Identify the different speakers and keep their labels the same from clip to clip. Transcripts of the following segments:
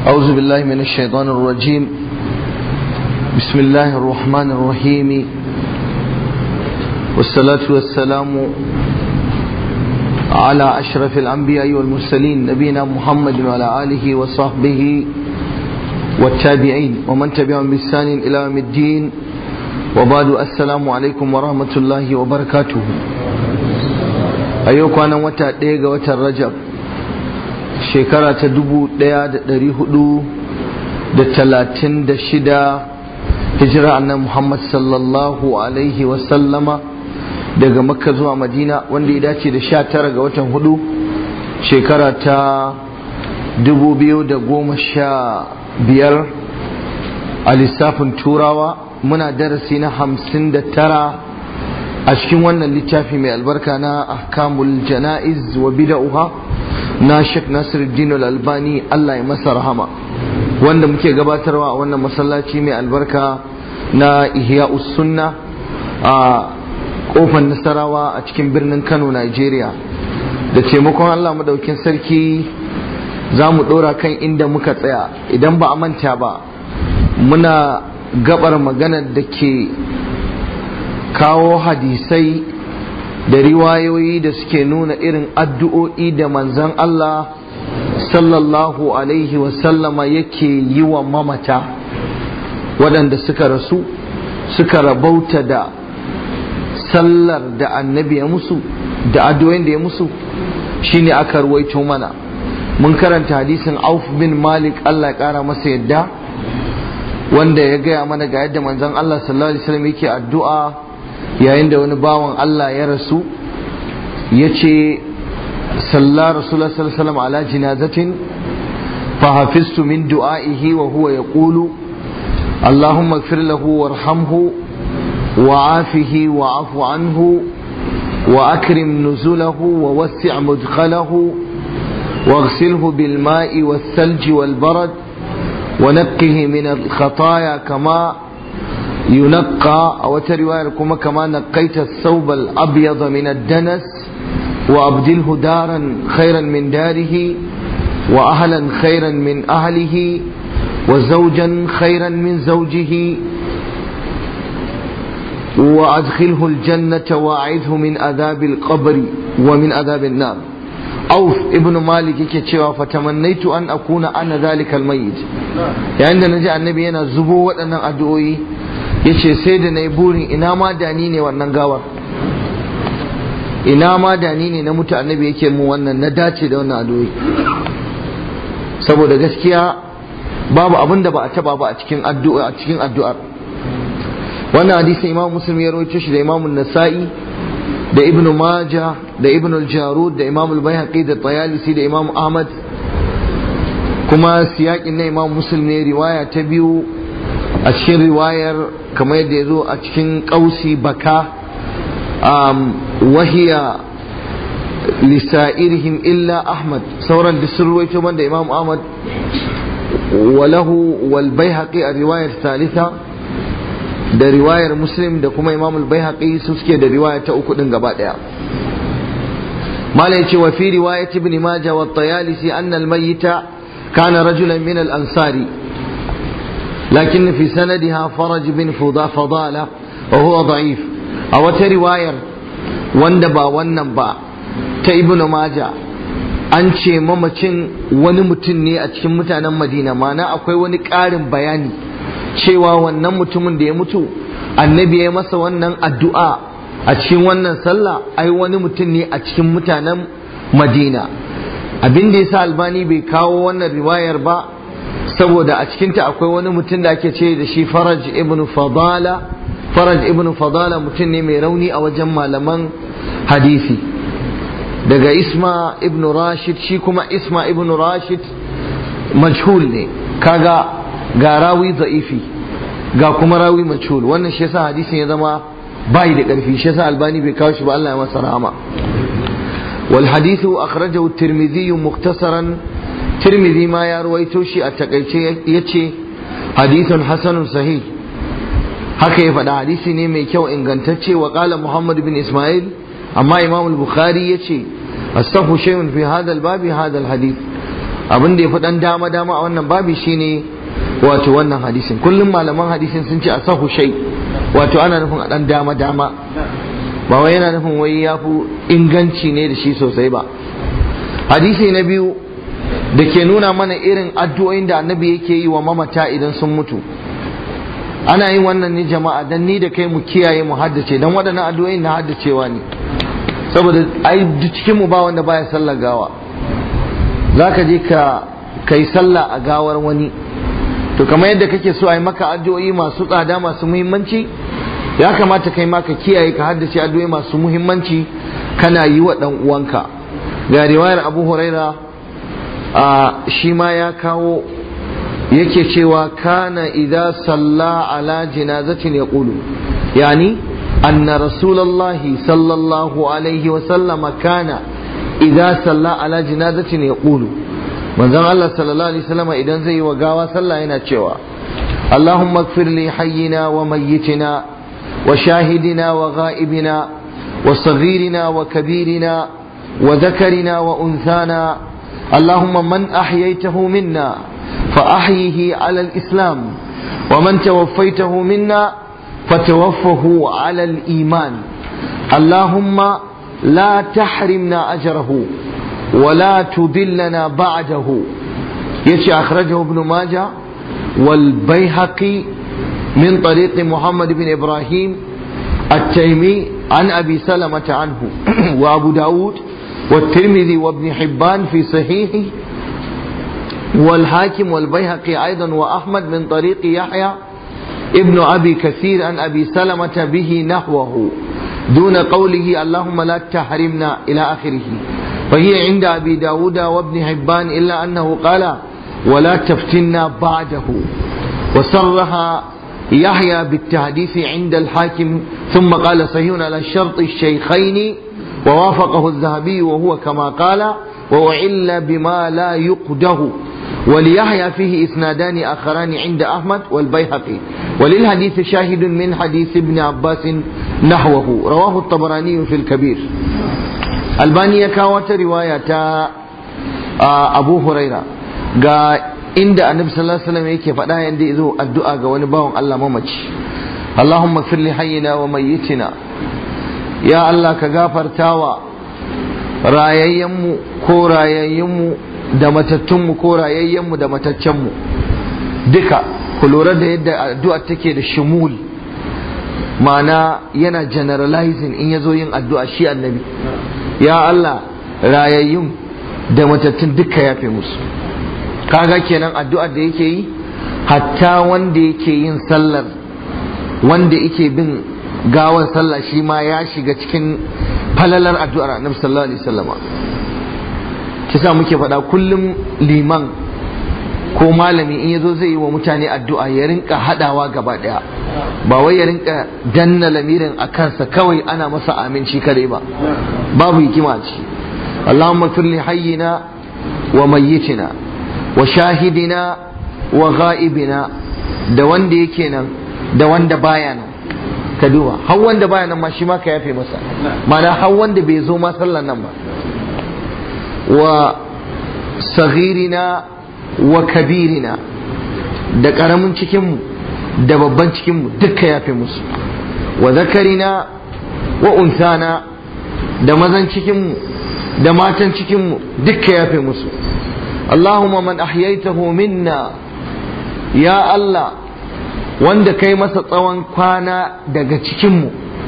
Speaker 1: أعوذ بالله من الشيطان الرجيم بسم الله الرحمن الرحيم والصلاة والسلام على أشرف الأنبياء والمرسلين نبينا محمد وعلى آله وصحبه والتابعين ومن تبعهم بإحسان إلى يوم الدين وبعد السلام عليكم ورحمة الله وبركاته أيوك أنا وتا ديغا وتا رجب shekara ta dubu ɗaya da ɗari hudu da talatin da shida hijira annan Muhammad sallallahu alaihi wasallama daga makka zuwa madina wanda ya dace da sha tara ga watan hudu shekara ta dubu biyu da goma sha biyar a lissafin turawa muna darasi na hamsin da tara a cikin wannan littafi mai albarka na ahkamul jana'iz wa bida'uha na Sheikh Nasiruddin Al-Albani Allah ya masa rahama wanda muke gabatarwa a wannan masallaci mai albarka na Ihya'us Sunna a kofar Nasarawa a cikin birnin Kano Nigeria da taimakon Allah madaukin sarki za mu ɗora kan inda muka tsaya idan ba a manta ba muna gabar magana da ke kawo hadisai da riwayoyi da suke nuna irin addu'o'i da manzan Allah sallallahu Alaihi wasallama yake yi wa mamata waɗanda suka rasu suka rabauta da sallar da annabi ya musu da addu'o'in da ya musu shine aka ruwaito mana mun karanta hadisin auf bin malik Allah ya ƙara masa yadda wanda ya gaya mana ga yadda manzan Allah sallallahu Alaihi wasallam yake addu'a yayin da wani bawan Allah ya rasu ya ce salla rasulullah sallallahu ala jinazatin فحفظت من دعائه وهو يقول اللهم اغفر له وارحمه وعافه وعف عنه وأكرم نزله ووسع مدخله واغسله بالماء والثلج والبرد ونقه من الخطايا كما ينقى أو رواية كما نقيت الثوب الأبيض من الدنس وأبدله دارا خيرا من داره وأهلا خيرا من أهله وزوجا خيرا من زوجه وأدخله الجنة وأعذه من عذاب القبر ومن عذاب النار auf ibn malik yake cewa fatamannaitu an akuna ana zalikal mayyit yayin da naji annabi yana zubo waɗannan addu'o'i yace sai da nayi burin ina ma dani ne wannan gawar ina ma dani ne na mutu annabi yake mu wannan na dace da wannan addu'o'i saboda gaskiya babu abin da ba a taba ba a cikin addu'a a cikin addu'ar wannan hadisin imam muslim ya rawaito shi da imam nasa'i da ibn maja da ibn al-jarud da imam al-bayhaqi da tayalisi da imam ahmad kuma siyakin na imam muslim ne riwaya ta biyu a cikin riwayar kamar yadda ya zo a cikin kausi baka wahiya lisa'irihim illa ahmad sauran da sun ruwaito da imam ahmad walahu wal bayhaqi a riwayar thalitha da riwayar muslim da kuma imam al-baihaqi su suke da riwaya ta uku din gaba daya mala yace wa fi riwayat ibn majah wa tayalisi anna al-mayyita kana rajulan min al-ansari lakin fi sanadiha faraj bin fadala wa huwa da'if a wata riwayar wanda ba wannan ba ta ibn majah an ce mamacin wani mutum ne a cikin mutanen madina mana akwai wani ƙarin bayani cewa wannan mutumin da ya mutu annabi ya masa wannan addu'a a cikin wannan sallah ai wani mutum ne a cikin mutanen madina abin da yasa albani bai kawo wannan riwayar ba saboda a cikinta akwai wani mutum da ake ce da shi faraj ibn fadala faraj ibn fadala mutum ne mai rauni a wajen malaman hadisi daga isma ibn rashid shi kuma isma ibn rashid majhul ne kaga ga rawi za'ifi ga kuma rawi majhul wannan shi yasa hadisin ya zama bai da karfi shi yasa albani bai kawo shi ba Allah ya masa rahama wal hadithu akhrajahu at-tirmidhi mukhtasaran tirmidhi ma ya ruwaito shi a takaice yace hadithun hasanun sahih haka ya faɗa hadisi ne mai kyau ingantacce wa qala muhammad bin isma'il amma imam al-bukhari yace astahu shay'un fi hadha al-babi hadha al-hadith abin da ya fi dan dama dama a wannan babi shine wato wannan hadisin kullum malaman hadisin sun ce a sahu shai wato ana nufin a dan dama dama ba wai yana nufin wai ya fi inganci ne da shi sosai ba hadisi na biyu da ke nuna mana irin addu'o'in da annabi yake yi wa mamata idan sun mutu ana yin wannan ne jama'a dan ni da kai mu kiyaye mu haddace dan waɗannan addu'o'in na haddacewa ne saboda ai duk cikin mu ba wanda baya sallar gawa zaka je ka kai sallah a gawar wani to kamar yadda kake so a yi maka addu'o'i masu tsada masu muhimmanci ya kamata kai ma ka kiyaye ka haddace addu'o'i masu muhimmanci kana yi wa dan uwanka ga riwayar Abu Huraira a shi ma ya kawo yake cewa kana idza salla ala jinazatin yaqulu yani anna rasulullahi sallallahu alaihi wa sallama kana idza salla ala jinazatin yaqulu manzon Allah sallallahu alaihi wasallam idan zai yi wa gawa sallah yana cewa Allahumma ighfir li hayyina wa mayyitina wa shahidina wa ghaibina wa saghirina wa kabirina wa dhakarina wa unthana اللهم من أحييته منا فأحيه على الإسلام ومن توفيته منا فتوفه على الإيمان اللهم لا تحرمنا أجره ولا تضلنا بعده يشي أخرجه ابن ماجه والبيهقي من طريق محمد بن إبراهيم التيمي عن أبي سلمة عنه وأبو داود والترمذي وابن حبان في صحيحه والحاكم والبيهقي أيضا وأحمد من طريق يحيى ابن أبي كثير عن أبي سلمة به نحوه دون قوله اللهم لا تحرمنا إلى آخره فهي عند أبي داود وابن حبان إلا أنه قال ولا تفتنا بعده وصرها يحيى بالتحديث عند الحاكم ثم قال صحيح على شرط الشيخين ووافقه الذهبي وهو كما قال وأعل بما لا يقده وليحيى فيه إسنادان آخران عند أحمد والبيهقي وللحديث شاهد من حديث ابن عباس نحوه رواه الطبراني في الكبير albani ya kawo wata riwaya ta abu huraira ga inda annabi sallallahu alaihi wasallam yake faɗa yanda yazo addu'a ga wani bawan Allah mamaci Allahumma fir li hayyina wa mayyitina ya Allah ka gafartawa rayayyenmu ko rayayyenmu da matattunmu ko rayayyenmu da mataccenmu duka ku lura da yadda addu'a take da shumul ma'ana yana generalizing in yazo yin addu'a shi annabi ya Allah rayayyun da matattun duka yafe musu kaga kenan addu'ar da yake yi hatta wanda yake yin sallar wanda yake bin gawan sallah shi ma ya shiga cikin falalar addu'ar annabi sallallahu alaihi wasallama kisa muke faɗa kullum liman ko malami in yazo zai yi wa mutane addu'a ya rinka hadawa gaba daya ba wai ya rinka danna lamirin a kansa kawai ana masa aminci kadai ba babu hikima ce Allahumma firli hayyina wa mayyitina wa shahidina wa ghaibina da wanda yake nan da wanda baya nan ka duba har wanda baya nan ma shi ma ka yafe masa mana har wanda bai zo ma sallan nan ba wa saghirina wa kabirina da karamin cikinmu da babban cikinmu dukka yafe musu wa zakarina wa unsana da mazan cikinmu da matan cikinmu dukka yafe musu Allahumma man ahyaitahu minna ya Allah wanda kai masa tsawon kwana daga cikinmu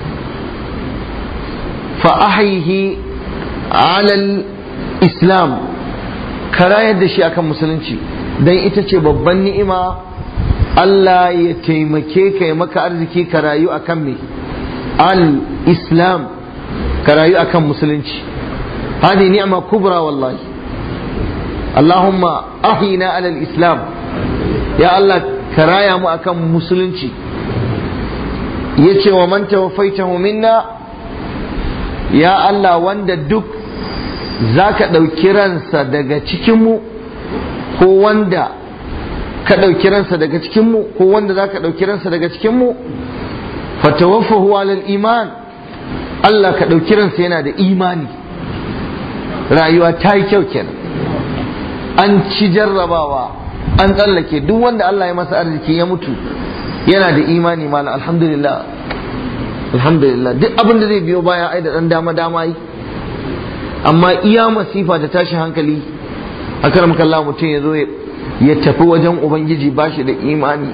Speaker 1: fa ahyihi alal islam ka rayar da shi akan musulunci dan ita ce babban ni'ima Allah ya taimake ka ya maka arziki ka rayu akan me al-islam ka rayu akan musulunci hadi ni'ma kubra wallahi Allahumma ahina ala al-islam ya Allah ka raya mu akan musulunci yace wa man tawaffaitahu minna ya Allah wanda duk zaka ɗauki ransa daga cikinmu ko wanda ka ɗauki ransa daga cikinmu ko wanda za ka ɗauki ransa daga cikinmu fatawaffahu alal iman Allah ka ɗauki ransa yana da imani rayuwa ta yi kyau kenan an ci jarrabawa an tsallake duk wanda Allah ya masa arziki ya mutu yana da imani malam alhamdulillah alhamdulillah duk abin da zai biyo baya ai da dan dama dama yi amma iya masifa da tashin hankali akaram kallah mutum ya zo ya tafi wajen ubangiji ba shi da imani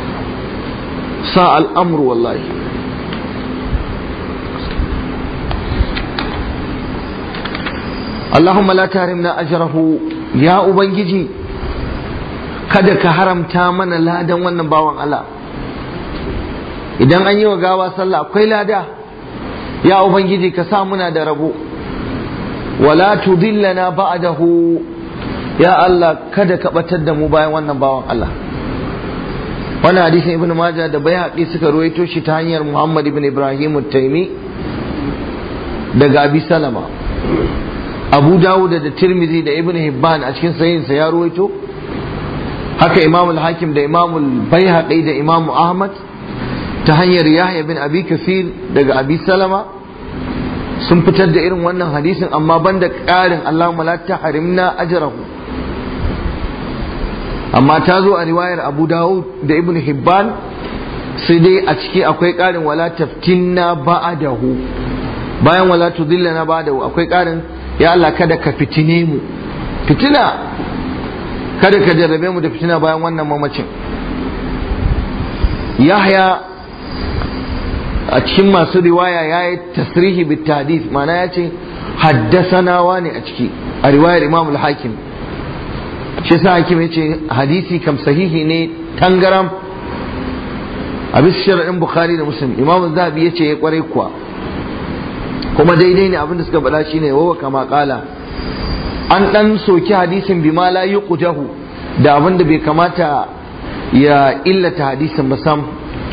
Speaker 1: sa al'amru wallahi Allahumma la tarimna ajrahu ya ubangiji kada ka haramta mana ladan wannan bawan Allah idan an yi wa gawa sallah akwai lada ya ubangiji ka sa muna da rabo wala tudillana ba'dahu ya Allah kada ka batar da mu bayan wannan bawan Allah wannan hadisin ibnu majah da baihaqi suka ruwaito shi ta hanyar muhammad ibn ibrahim at-taimi daga abi salama abu dawud da tirmidhi da ibnu hibban a cikin sahihinsa ya ruwaito haka imam al-hakim da imam al-baihaqi da imam ahmad ta hanyar yahya bin abi kasir daga abi salama sun fitar da irin wannan hadisin amma banda ƙarin Allahumma la tahrimna ajrahu amma ta zo a riwayar Abu Dawud da Ibn Hibban sai dai a ciki akwai ƙarin wala taftinna ba'dahu bayan wala tudillana ba'dahu akwai ƙarin ya Allah kada ka fitine mu fitina kada ka jarrabe mu da fitina bayan wannan mamacin Yahya a cikin masu riwaya ya yi tasrihi bit hadith mana ya ce haddasanawa ne a ciki a riwayar imam al-hakim shi sa hakim ya ce hadisi kam sahihi ne tangaram a bisa shari'in bukhari da muslim imam zahabi ya ce ya kware kuwa kuma daidai ne abinda suka faɗa shine wawa kama kala an dan soki hadisin bima la yuqjahu da abinda bai kamata ya illata hadisin ba sam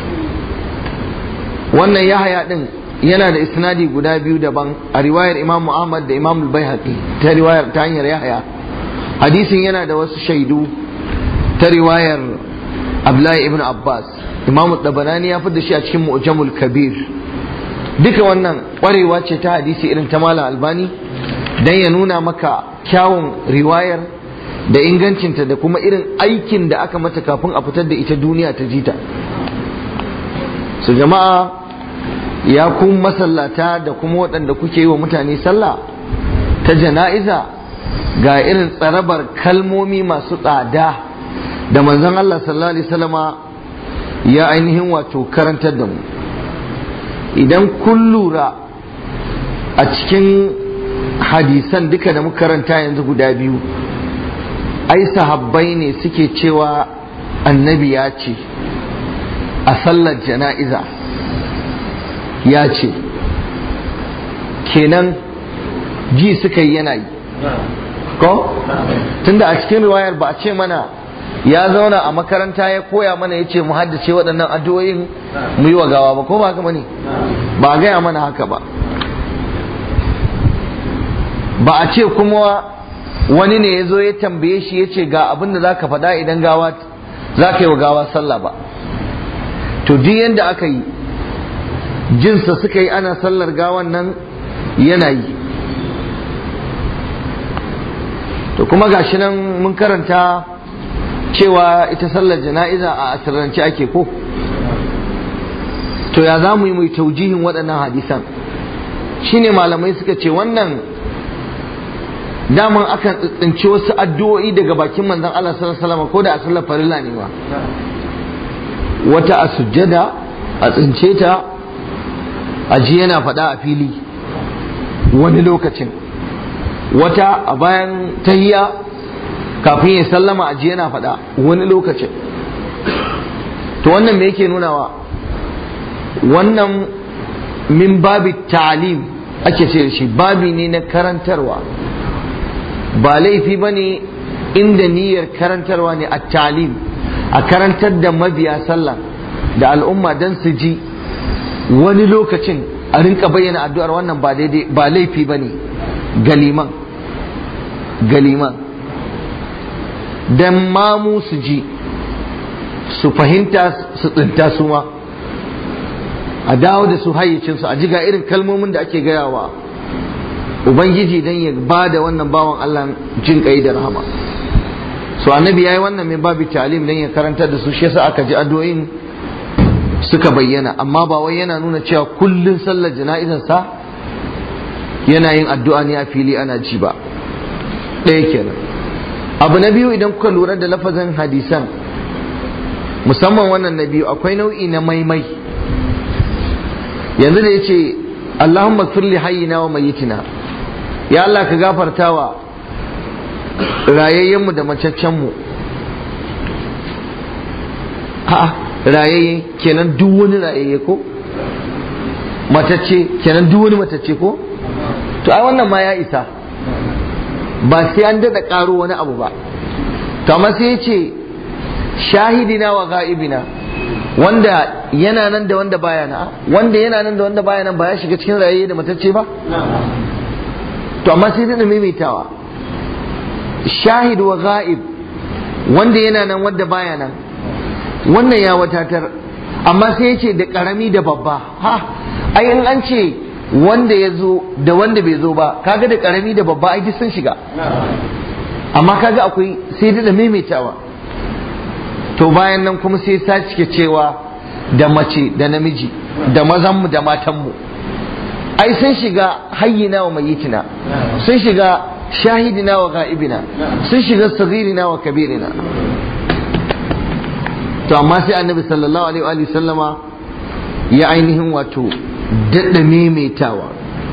Speaker 1: wannan yahaya din yana da isnadi guda biyu daban a riwayar imam Ahmad da imam al-Baihaqi ta riwayar ta hanyar yahaya hadisin yana da wasu shaidu ta riwayar Abdullahi ibn Abbas imam Dabanani ya da shi a cikin Mu'jamul Kabir duka wannan kwarewa ce ta hadisi irin ta Malam Albani dan ya nuna maka kyawun riwayar da ingancinta da kuma irin aikin da aka mata kafin a fitar da ita duniya ta jita su jama'a ya kun masallata da kuma waɗanda kuke yi wa mutane sallah ta jana'iza ga irin tsarabar kalmomi masu tsada da manzon Allah sallallahu alaihi wasallama ya ainihin wato karantar da mu idan kun lura a cikin hadisan duka da muka karanta yanzu guda biyu ai sahabbai ne suke cewa annabi ya ce a sallar jana'iza ya ce kenan ji suka yi yana yi ko tunda a cikin riwayar ba a ce mana ya zauna a makaranta ya koya mana ya ce mu haddace waɗannan addu'o'in mu yi wa gawa ba ko ba haka bane ba a gaya mana haka ba ba a ce kuma wani ne ya zo ya tambaye shi ya ce ga abin da za ka faɗa idan gawa za ka yi wa gawa sallah ba to duk yadda aka yi jinsa suka yi ana sallar gawan nan yana yi to kuma gashi nan mun karanta cewa ita sallar jana'iza a asirrance ake ko to ya za mu yi mai taujihin waɗannan hadisan shine malamai suka ce wannan daman akan tsinci wasu addu'o'i daga bakin manzon Allah sallallahu alaihi wasallam ko da a sallar farilla ne ba wata a sujjada a tsince ta a ji yana faɗa a fili wani lokacin wata a bayan tahiya kafin ya sallama a ji yana faɗa wani lokacin to wannan me yake nunawa wannan min babi ta'alim ake ce da shi babi ne na karantarwa ba laifi ba ne inda niyyar karantarwa ne a talim a karantar da mabiya sallah da al'umma don su ji wani lokacin a rinka bayyana addu'ar wannan ba daidai ba laifi ba ne galiman galiman don mamu su ji su fahimta su tsinta su ma a dawo da su hayyacinsu a ji ga irin kalmomin da ake gayawa ubangiji don ya ba da wannan bawan Allah jin kai da rahama so annabi yayi wannan mai babu ta'lim dan ya karanta da su shi yasa aka ji addu'o'in suka bayyana amma ba wai yana nuna cewa kullun sallar jana'izar sa yana yin addu'a ne a fili ana ji ba ɗaya kenan abu na biyu idan kuka lura da lafazin hadisan musamman wannan na biyu akwai nau'i na maimai yanzu da ya ce Allahumma firli hayyina wa mayyitina ya Allah ka gafarta wa rayayyenmu da macaccenmu a'a rayayye kenan duk wani rayayye ko matacce kenan duk wani matacce ko to ai wannan ma ya isa ba sai an daɗa ƙaro wani abu ba to amma sai ya ce shahidina wa ga'ibina wanda yana nan da wanda baya na wanda yana nan da wanda baya nan ba ya shiga cikin rayayye da matacce ba to amma sai da maimaitawa shahid wa ga'ib wanda yana nan wanda baya nan wannan ya watatar amma sai ya ce da karami da babba ha ai in an ce wanda ya zo da wanda bai zo ba kaga da karami da babba ai duk sun shiga amma kaga akwai sai da maimaitawa to bayan nan kuma sai sa cike cewa da mace da namiji da mazanmu da matanmu ai sun shiga hayyina wa mayitina sun shiga shahidina wa ga'ibina sun shiga sagirina wa kabirina to amma sai annabi sallallahu alaihi wa sallama ya ainihin wato daɗa maimaitawa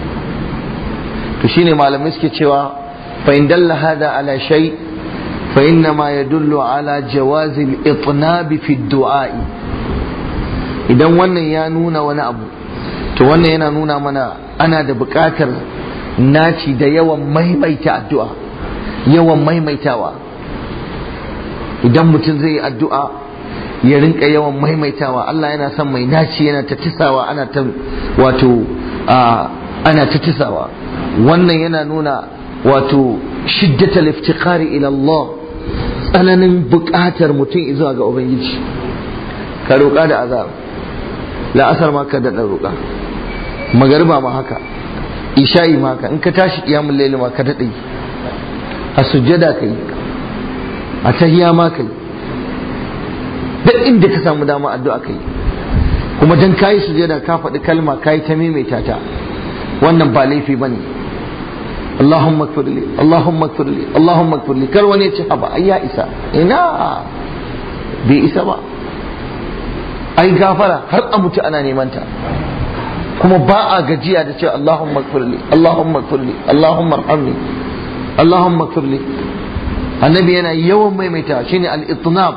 Speaker 1: to shine malamai suke cewa fa in dalla hada ala shay fa inna ma yadullu ala jawazi al-itnab fi du'ai idan wannan ya nuna wani abu to wannan yana nuna mana ana da buƙatar naci da yawan maimaita addu'a yawan maimaitawa idan mutum zai yi addu'a ya rinka yawan maimaitawa Allah yana son mai naci yana ta tisawa ana ta wato ana ta tisawa wannan yana nuna wato shiddatal iftiqari ila Allah tsananin buƙatar mutum zuwa ga ubangiji ka roƙa da azab la'asar ma ka daɗa roƙa magariba ma haka isha'i ma haka in ka tashi ƙiyamun laili ma ka daɗa a sujjada ka yi a tahiya ma ka yi duk inda ka samu dama addu'a ka yi kuma dan kayi sujjada ka faɗi kalma kayi ta maimaita ta wannan ba laifi ba ne Allahumma kfirli Allahumma kfirli Allahumma kfirli kar wani ya ce haba ai ya isa ina bai isa ba ai gafara har a mutu ana neman ta kuma ba a gajiya da cewa Allahumma kfirli Allahumma kfirli Allahumma arhamni Allahumma kfirli annabi yana yawan maimaita shine al-itnab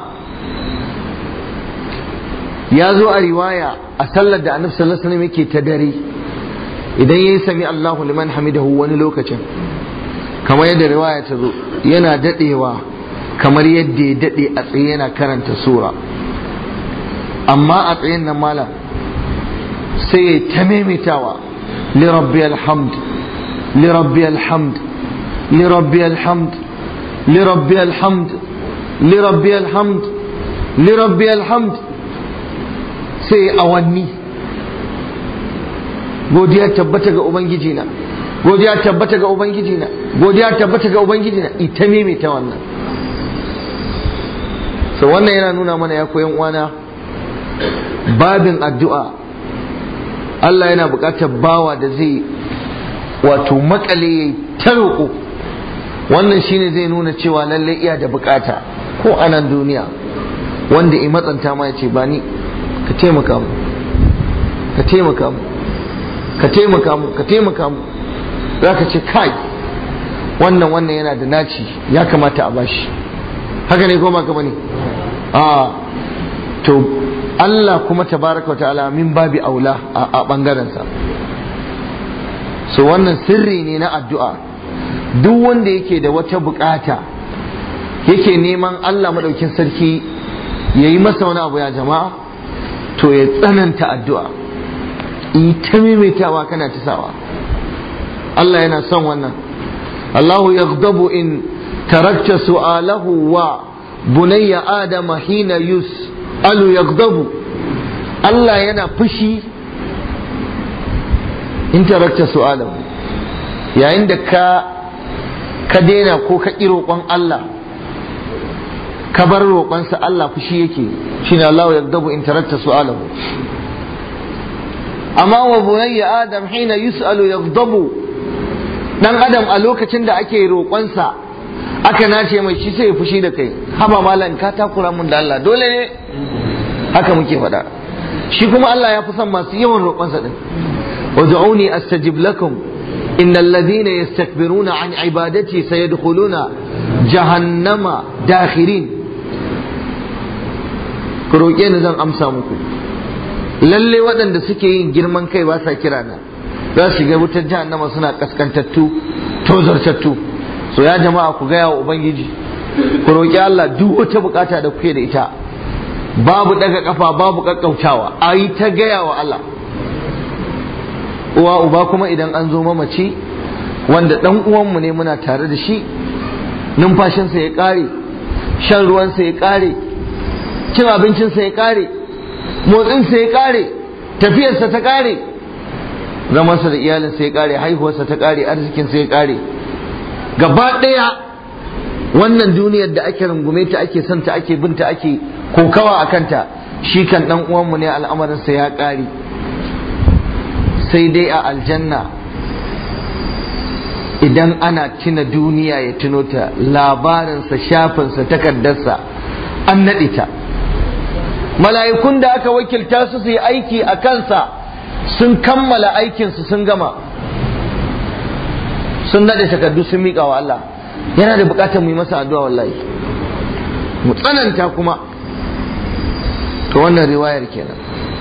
Speaker 1: ya zo a riwaya a sallar da annabi sallallahu alaihi wasallam yake ta dare idan yayi sami Allahu liman hamidahu wani lokacin kamar yadda riwaya ta zo yana dadewa kamar yadda ya dade a tsaye yana karanta sura amma a tsayin nan malam sai ya ta maimaitawa li rabbi alhamd li rabbi alhamd li rabbi alhamd li rabbi alhamd li rabbi alhamd li rabbi alhamd sai awanni godiya tabbata ga ubangiji na godiya tabbata ga ubangiji na godiya tabbata ga ubangiji na ita maimaita wannan so wannan yana nuna mana ya koyan uwana babin addu'a Allah yana buƙatar bawa da zai wato makale ya ta roƙo wannan shine zai nuna cewa lallai iya da buƙata ko a nan duniya wanda i matsanta ma ya ce ba ni ka taimaka mu ka taimaka mu ka taimaka mu ka taimaka mu za ka ce kai wannan wannan yana da naci ya kamata a bashi haka ne ko ba ka bane a to Allah kuma tabaraka ta'ala min babi aula a ɓangarensa so wannan sirri ne na addu'a duk wanda yake da wata bukata yake neman Allah maɗaukin sarki ya yi masa wani abu ya jama'a to ya tsananta addu'a ita maimaitawa kana tisawa Allah yana son wannan Allahu yaghdabu in tarakta su'alahu wa bunayya adama hina yus alu yagdabu Allah yana fushi in tarakta su'alahu yayin da ka ka daina ko ka ƙi roƙon Allah ka bar roƙonsa Allah fushi yake shine Allah ya dabu in tarakta su'alahu amma wa bunayya adam hina yus'alu yaghdabu dan adam a lokacin da ake roƙonsa aka nace mai shi sai ya fushi da kai haba malam ka takura mun da Allah dole ne haka muke faɗa shi kuma Allah ya fi son masu yawan roƙonsa din wad'uni astajib lakum innal ladhina yastakbiruna an ibadati sayadkhuluna jahannama dakhirin ku roƙe ni zan amsa muku lalle waɗanda suke yin girman kai ba sa kira na za su shiga wutar jahannama suna kaskantattu tozartattu so ya jama'a ku gaya wa ubangiji ku roƙi Allah duk wata bukata da kuke da ita babu daga kafa babu kakkautawa a yi ta gaya wa Allah uwa uba kuma idan an zo mamaci wanda dan uwanmu ne muna tare da shi numfashinsa ya ƙare shan ruwansa ya ƙare cin abincinsa ya ƙare motsinsa ya ƙare tafiyarsa ta ƙare zamansa da iyalinsa ya ƙare haihuwarsa ta ƙare arzikinsa ya ƙare gaba ɗaya wannan duniyar da ake rungume ta ake son ta ake binta ake kokawa a kanta shi kan ɗan uwanmu ne al'amarinsa ya ƙare sai dai a aljanna idan ana tuna duniya ya tuno ta labarinsa shafinsa takardarsa an naɗe ta mala'ikun da aka wakilta su su yi aiki a kansa sun kammala aikinsu sun gama sun naɗe takardu sun miƙa wa Allah yana da buƙatar mu yi masa addu'a wallahi mu tsananta kuma to wannan riwayar kenan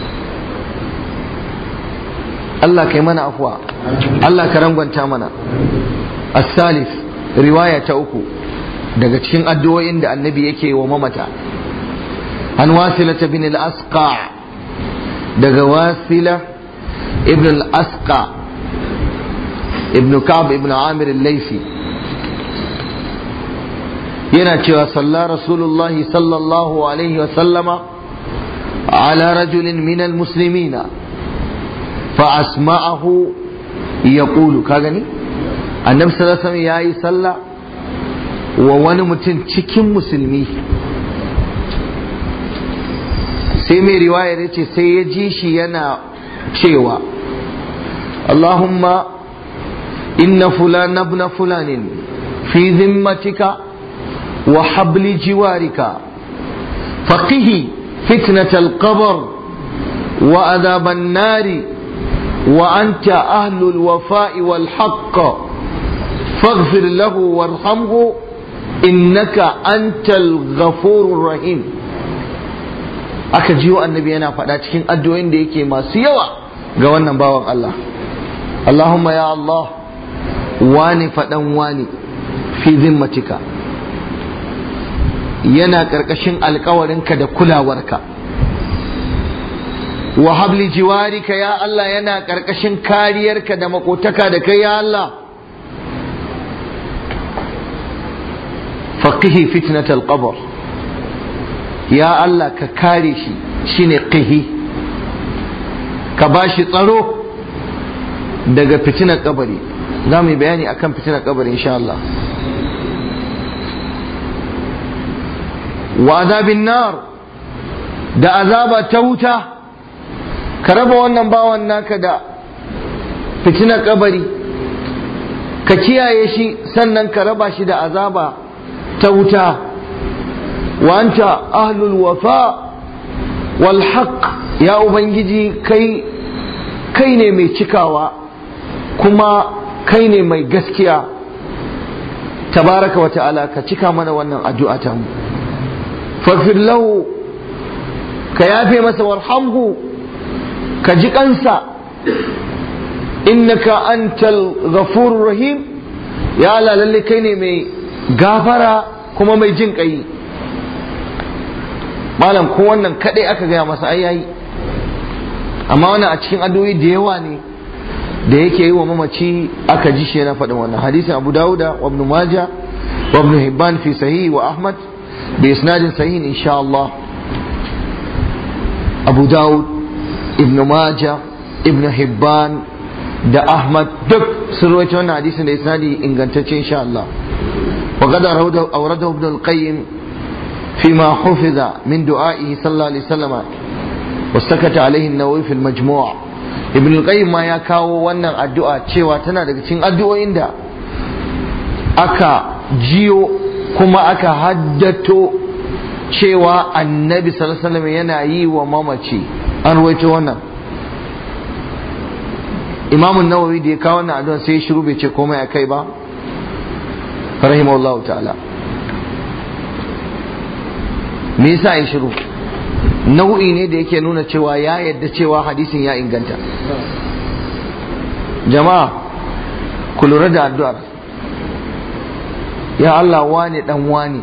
Speaker 1: Allah kai mana afuwa Allah ka rangwanta mana as-salis riwaya ta uku daga cikin addu'o'in da annabi yake wa mamata an wasilata bin al-asqa daga wasila ibn al-asqa ibn ka'b ibn amir al-laythi yana cewa salla rasulullah sallallahu alaihi wa sallama ala rajulin min al-muslimina fa asma'ahu yaqulu ka gani annabi sallallahu alaihi wasallam yayi sallah wa wani mutum cikin musulmi sai mai riwayar yace sai ya ji shi yana cewa Allahumma inna fulan ibn fulanin fi zimmatika wa habli jiwarika faqihi fitnat al-qabr wa adhab an-nar wa anta ahlu al-wafa'i wal haqq faghfir lahu warhamhu innaka antal ghafurur rahim aka jiwo annabi yana faɗa cikin addu'o'in da yake masu yawa ga wannan bawan Allah Allahumma ya Allah wani faɗan wani fi zimmatika yana ƙarƙashin alkawarinka da kulawarka wa habli jiwarika ya Allah yana ƙarƙashin kariyarka da makotaka da kai ya Allah faqihi fitnatal qabr ya Allah ka kare shi shine qihi ka bashi tsaro daga fitinar kabari za mu yi bayani akan fitinar kabari insha Allah wa azabin nar da azaba ta wuta ka raba wannan bawan naka da fitinar kabari ka kiyaye shi sannan ka raba shi da azaba ta wuta wa anta ahlul wafa wal haqq ya ubangiji kai kai ne mai cikawa kuma kai ne mai gaskiya tabaraka wa ta'ala ka cika mana wannan addu'a ta mu faghfir lahu ka yafe masa warhamhu ka ji kansa innaka antal ghafurur rahim ya Allah lalle kai ne mai gafara kuma mai jin kai malam ko wannan kadai aka gaya masa ai yayi amma wannan a cikin addu'o'i da yawa ne da yake yi wa mamaci aka ji shi yana faɗin wannan hadisin Abu Dawuda wa Ibn Majah wa Ibn Hibban fi sahih wa Ahmad bi isnadin sahih insha Allah Abu Dawud Ibn Majah Ibn Hibban da Ahmad duk sun rawaito wannan hadisin da isnadi ingantacce insha Allah wa qad awradahu Ibn al-Qayyim فيما حفظ من دعائه صلى الله عليه وسلم واستكت عليه النووي في المجموع ابن القيم ما ya kawo wannan addu'a cewa tana daga cikin addu'o'in da aka jiyo kuma aka haddato cewa annabi sallallahu alaihi wasallam yana yi wa mamaci an ruwaito wannan imamun nawawi da ya kawo wannan addu'a sai ya shiru bai ce komai akai ba rahimahullahu ta'ala me yasa ya shiru nau'i ne da yake nuna cewa ya yadda cewa hadisin ya inganta jama'a ku lura da addu'ar ya Allah wane dan wane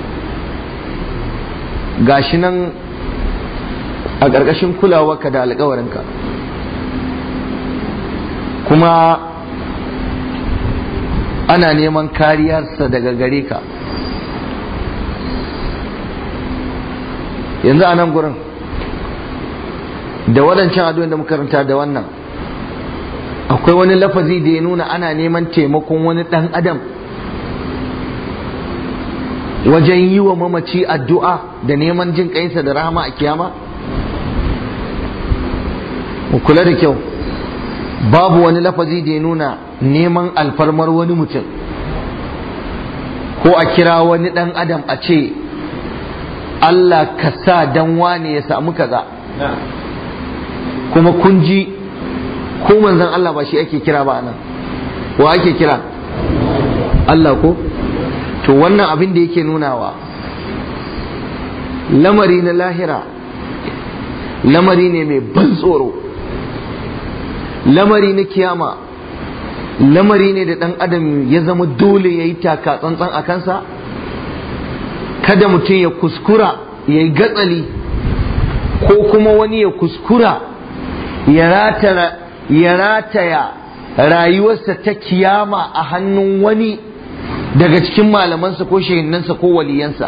Speaker 1: gashi nan a ƙarƙashin kulawarka da alƙawarinka kuma ana neman kariyarsa daga gare ka yanzu a nan gurin da waɗancan addu'o'in da muka karanta da wannan akwai wani lafazi da ya nuna ana neman taimakon wani ɗan adam wajen yi wa mamaci addu'a da neman jin ƙainsa da rahama a kiyama kula da kyau babu wani lafazi da ya nuna neman alfarmar wani mutum ko a kira wani ɗan adam a ce Allah ka sa dan wane ya samu kaza kuma kun ji ko manzon Allah ba shi ake kira ba nan wa ake kira Allah ko to wannan abin da yake nunawa lamari na lahira lamari ne mai ban tsoro lamari na kiyama lamari ne da ɗan adam ya zama dole ya yi taka tsantsan a kansa kada mutum ya kuskura ya yi gatsali ko kuma wani ya kuskura ya rataya rayuwarsa ta kiyama a hannun wani daga cikin malamansa ko shehinnansa ko waliyansa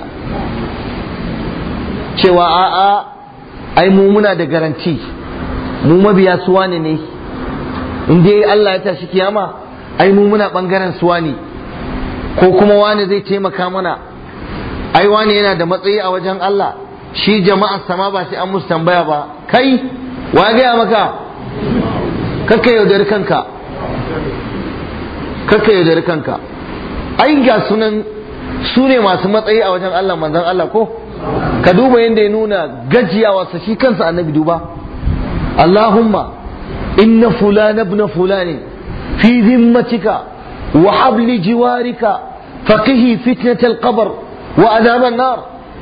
Speaker 1: cewa a'a ai mu muna da garanti mu mabiya suwa ne ne in dai Allah ya tashi kiyama ai mu muna bangaren suwa ne ko kuma wani zai taimaka mana ai wani yana da matsayi a wajen Allah shi jama'ar sama ba sai an musu tambaya ba kai wa gaya maka kakka yaudari kanka kakka yaudari kanka ai ga sunan su ne masu matsayi a wajen Allah manzon Allah ko ka duba yadda ya nuna gajiyawarsa shi kansa annabi duba Allahumma inna fulana ibn fulani fi zimmatika wa habli jiwarika faqihi fitnatal qabr wa azaban nar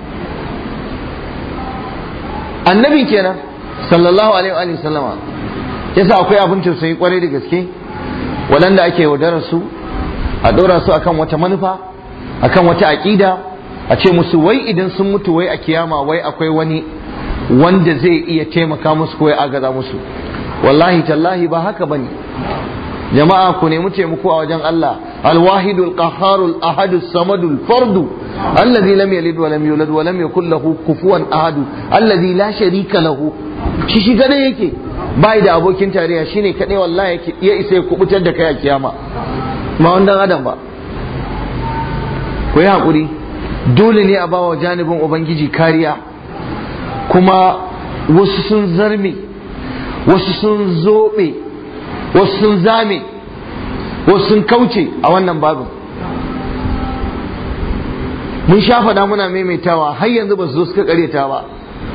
Speaker 1: annabi kenan sallallahu alaihi wa sallama yasa akwai abin tausayi kwarai da gaske waɗanda ake yaudarar su a ɗora su akan wata manufa akan wata aƙida a ce musu wai idan sun mutu wai a kiyama wai akwai wani wanda zai iya taimaka musu ko ya agaza musu wallahi tallahi ba haka bane jama'a ku nemi taimako a wajen Allah alwahidul qahharul ahadus samadul fardu alladhi lam yalid wa lam yulad wa lam yakul lahu kufuwan ahad alladhi la sharika lahu shi shi kadai yake bai da abokin tarayya shine kadai wallahi ya isa ya kubutar da kai a kiyama ma wannan adam ba ku yi hakuri dole ne a bawa janibin ubangiji kariya kuma wasu sun zarme wasu sun zobe wasu sun zame wasu sun kauce a wannan babin mun sha faɗa muna maimaitawa har yanzu ba su zo suka karyata ba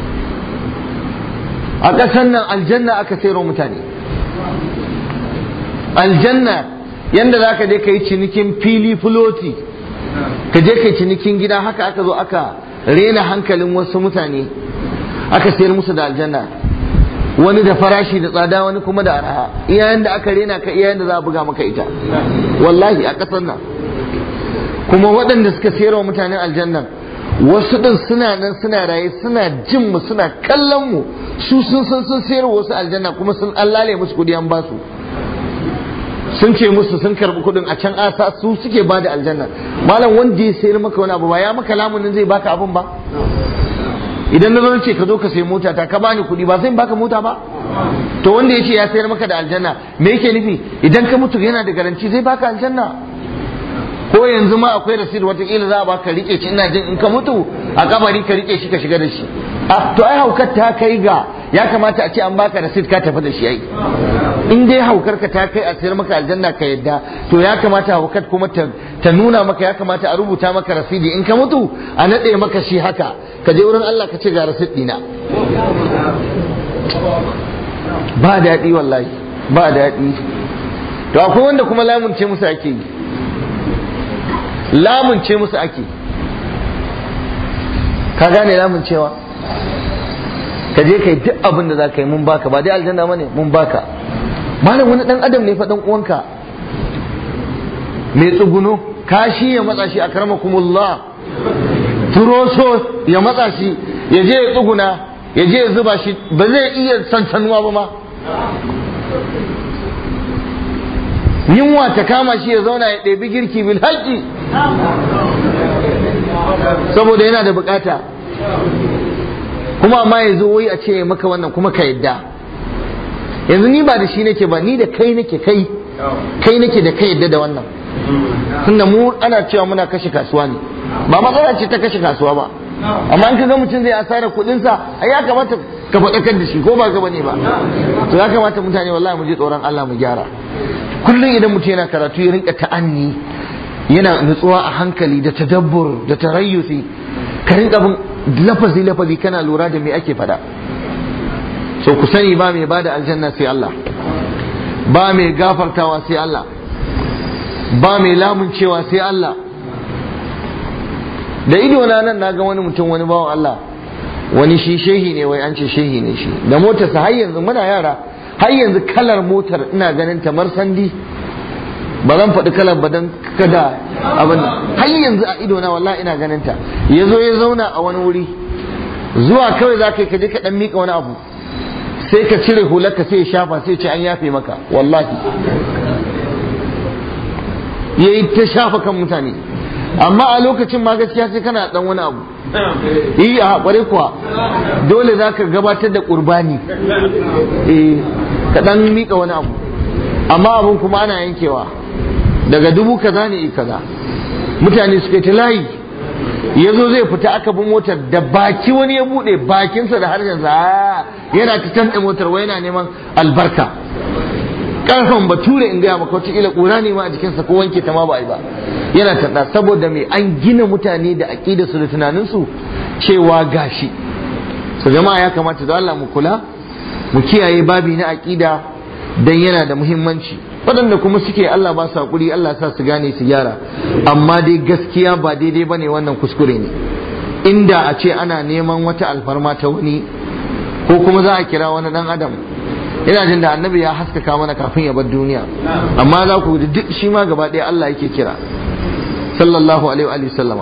Speaker 1: a ƙasar nan aljanna aka sayarwa mutane aljanna yanda za ka je ka yi cinikin fili filoti ka je ka yi cinikin gida haka aka zo aka rena hankalin wasu mutane aka sayar musu da aljanna wani da farashi da tsada wani kuma da araha iyayen da aka rena ka iyayen da za a buga maka ita wallahi a ƙasar nan kuma waɗanda suka sayarwa mutanen aljannan wasu ɗin suna nan suna raye suna jin mu suna kallon mu su sun san sun sayarwa wasu aljanna kuma sun allale musu kuɗi an basu sun ce musu sun karɓi kuɗin a can asa su suke ba da aljanna malam wanda ya sayar maka wani abu ba ya maka lamunin zai baka abun ba idan na zo ce ka zo ka sayi mota ta ka bani kuɗi ba sai baka mota ba to wanda ya ce ya sayar maka da aljanna me yake nufi idan ka mutu yana da garanci zai baka aljanna ko yanzu ma akwai rasid watakila za a baka rike shi ina jin in ka mutu a kabari ka rike shi ka shiga da shi a to ai haukar ta kai ga ya kamata a ce an baka rasid ka tafi da shi ai in dai haukar ka ta kai a sayar maka aljanna ka yadda to ya kamata haukar kuma ta, ta nuna maka ya kamata a rubuta maka rasidi in ka mutu a nade maka shi haka ka je wurin Allah ka ce ga rasid dina ba daɗi wallahi ba daɗi to akwai wanda kuma lamunce musu ake yi lamunce musu ake ka gane lamuncewa ka je kai duk abin da za ka yi mun baka ba dai aljanna bane mun baka malam wani dan adam ne fa dan uwanka mai tsuguno kashi ya matsa shi a karmakumullah turoso ya matsa shi ya je ya tsuguna ya je ya zuba shi ba zai iya sansanuwa ba ma yunwa ta kama shi ya zauna ya ɗebi girki bil haƙƙi saboda yana da bukata kuma amma ya zo wai a ce maka wannan kuma ka yadda yanzu ni ba da shi nake ba ni da kai nake kai kai nake da kai yadda da wannan tunda mu ana cewa muna kashe kasuwa ne ba matsala ce ta kashe kasuwa ba amma in ka ga mutum zai asara kuɗinsa ai ya kamata ka faɗakar da shi ko ba ka bane ba to ya kamata mutane wallahi mu je tsoron Allah mu gyara kullum idan mutum yana karatu ya rinka ta'anni yana nutsuwa a hankali da tadabbur da tarayyusi ka rinka bin lafazi lafazi kana lura da me ake faɗa so ku sani ba mai bada aljanna sai Allah ba mai gafartawa sai Allah ba mai lamuncewa sai Allah da ido na nan naga wani mutum wani bawan Allah wani shi shehi ne wai an ce shehi ne shi da motarsa har yanzu muna yara har yanzu kalar motar ina ganin ta marsandi ba zan faɗi kalar ba don kada abin har yanzu a ido na wallahi ina ganin ta ya zo ya zauna a wani wuri zuwa kawai za ka yi ka je ka ɗan miƙa wani abu sai ka cire hularka sai ya shafa sai ce an yafe maka wallahi ya yi ta shafa kan mutane amma a lokacin ma gaskiya sai kana dan wani abu yi a haƙware kuwa dole za ka gabatar da ƙurbani eh ka dan miƙa wani abu amma abin kuma ana yankewa daga dubu kaza ne kaza mutane suka ta layi ya zo zai fita aka bi motar da baki wani ya buɗe bakinsa da harshensa yana ta tanɗe motar wai yana neman albarka karfan bature in gaya maka wataƙila ƙura ne ma a jikinsa ko wanke ta ma ba a yi ba yana taɗa saboda mai an gina mutane da aƙida su da tunaninsu cewa gashi su jama'a ya kamata da Allah mu kula mu kiyaye babi na aƙida dan yana da muhimmanci waɗanda kuma suke Allah ba su haƙuri Allah sa su gane su gyara amma dai gaskiya ba daidai ba ne wannan kuskure ne inda a ce ana neman wata alfarma ta wani ko kuma za a kira wani ɗan adam ina jin da annabi ya haskaka mana kafin ya bar duniya amma za ku duk shi ma gaba ɗaya Allah yake kira sallallahu alaihi wa sallama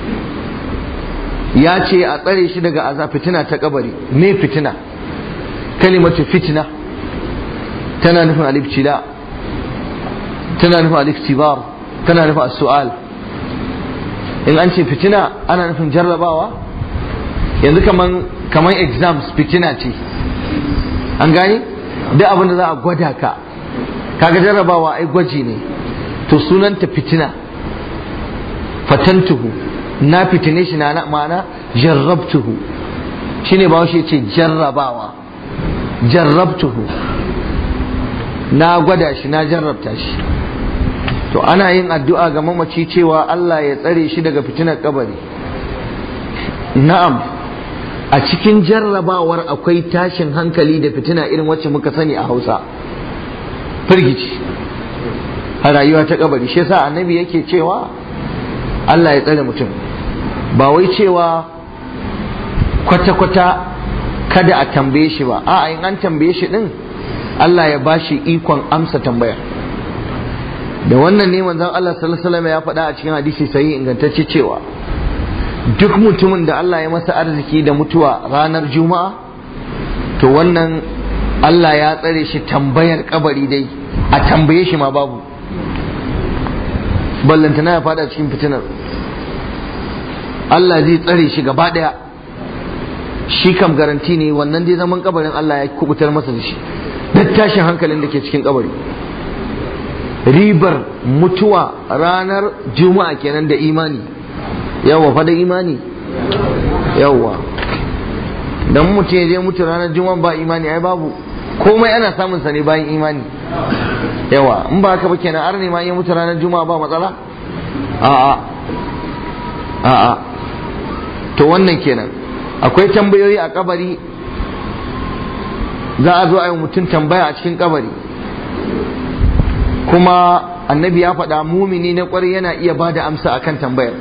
Speaker 1: ya ce a tsare shi daga azab fitina ta kabari me fitina kalimatu fitina tana nufin alibtila tana nufin aliktibar tana nufin as-su'al in an ce fitina ana nufin jarrabawa yanzu kaman kaman exams fitina ce an gane duk abin da za a gwada ka kaga jarrabawa ai gwaji ne to sunanta fitina fatantuhu na fitine shi na ma'ana jarrabtuhu shine ba shi ce jarrabawa jarrabtuhu na gwada shi na jarrabta shi to ana yin addu'a ga mamaci cewa Allah ya tsare shi daga fitinar kabari na'am a cikin jarrabawar akwai tashin hankali da fitina irin wacce muka sani a hausa firgici a rayuwa ta kabari shi yasa annabi yake cewa Allah ya tsare mutum ba wai cewa kwata-kwata kada a tambaye shi ba a in an tambaye shi din Allah ya bashi ikon amsa tambayar da wannan ne manzon Allah sallallahu alaihi ya faɗa a cikin hadisi sai ingantacce cewa duk mutumin da Allah ya masa arziki da mutuwa ranar juma'a to wannan Allah ya tsare shi tambayar kabari dai a tambaye shi ma babu ballantana ya fada cikin fitinar Allah zai tsare shi gaba daya shi kam garanti ne wannan dai zaman kabarin Allah ya kubutar masa da shi duk tashin hankalin da ke cikin kabari ribar mutuwa ranar juma'a kenan da imani yawa fa da imani yawwa dan mutum ya je mutu ranar juma'a ba imani ai babu komai ana samun sa ne bayan imani yawa in ba haka ba kenan arne ma ya mutu ranar juma'a ba matsala a'a a'a to wannan kenan akwai tambayoyi a kabari za a zo a yi mutum tambaya a cikin kabari kuma annabi ya faɗa mumini na ƙwarai yana iya ba da amsa akan tambayar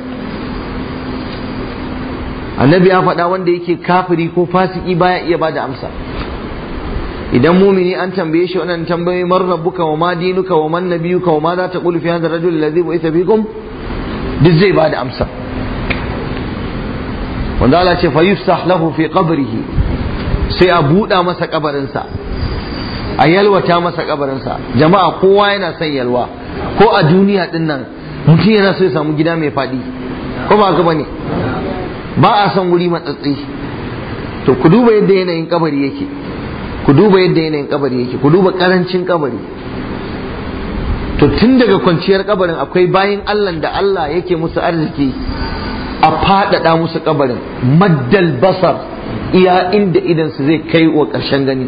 Speaker 1: annabi ya faɗa wanda yake kafiri ko fasiki baya iya ba da amsa idan mumini an tambaye shi wannan tambayoyi man rabbuka wa ma dinuka wa man nabiyuka wa ma za ta qulu fi hadha ar-rajul alladhi bu'itha bikum duk zai ba da amsa wanda Allah ce fa yufsah lahu fi qabrihi sai a buɗa masa kabarinsa a yalwata masa kabarinsa jama'a kowa yana son yalwa ko a duniya din nan mutum yana so ya samu gida mai faɗi ko ba haka bane ba a son wuri matsatsi to ku duba yadda yanayin kabari yake ku duba yadda yanayin kabari yake ku duba karancin kabari to tun daga kwanciyar kabarin akwai bayin Allah da Allah yake musu arziki a faɗaɗa musu kabarin maddal basar iya inda idan su zai kai wa ƙarshen gani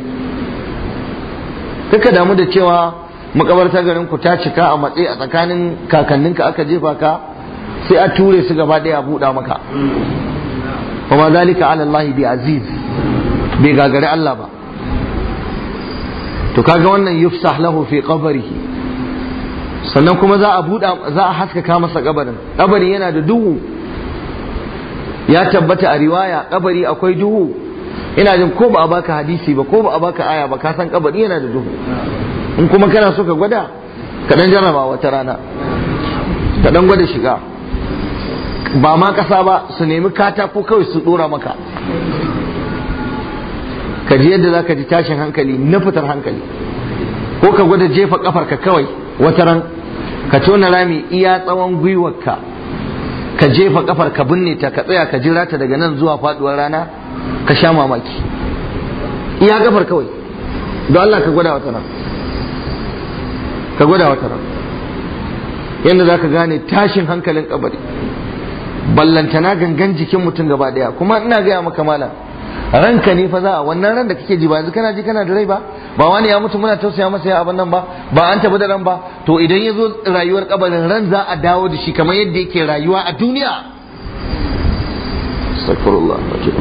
Speaker 1: kaka damu da cewa makabartar garin ku ta cika a matsayi a tsakanin kakanninka aka jefa ka sai a ture su gaba ɗaya a buɗa maka وما ذلك على الله بعزيز bai gagari Allah ba to kaga wannan yufsah lahu fi qabrihi sannan kuma za a buɗa za a haskaka masa kabarin kabari yana da duhu ya tabbata a riwaya kabari akwai duhu ina jin ko ba a baka hadisi ba ko ba a baka aya ba ka san kabari yana da duhu in kuma kana so ka gwada ka dan jarraba wata rana ka dan gwada shiga ba ma ƙasa ba su nemi katako kawai su ɗora maka ka ji yadda za ka ji tashin hankali na fitar hankali ko ka gwada jefa ƙafarka kawai wata ran ka tona rami iya tsawon gwiwarka ka jefa ƙafar ka binne ta ka tsaya ka jira ta daga nan zuwa faɗuwar rana ka sha mamaki iya ƙafar kawai don Allah ka gwada wata ran ka gwada wata ran yadda za ka gane tashin hankalin kabari ballantana gangan jikin mutum gaba daya kuma ina gaya maka malam ranka ne fa za a wannan ran da kake ji ba yanzu kana ji kana da rai ba ba wani ya mutu muna tausaya masa ya abin nan ba ba an tafi da ran ba to idan ya zo rayuwar kabarin ran za a dawo da shi kamar yadda yake rayuwa a duniya astaghfirullah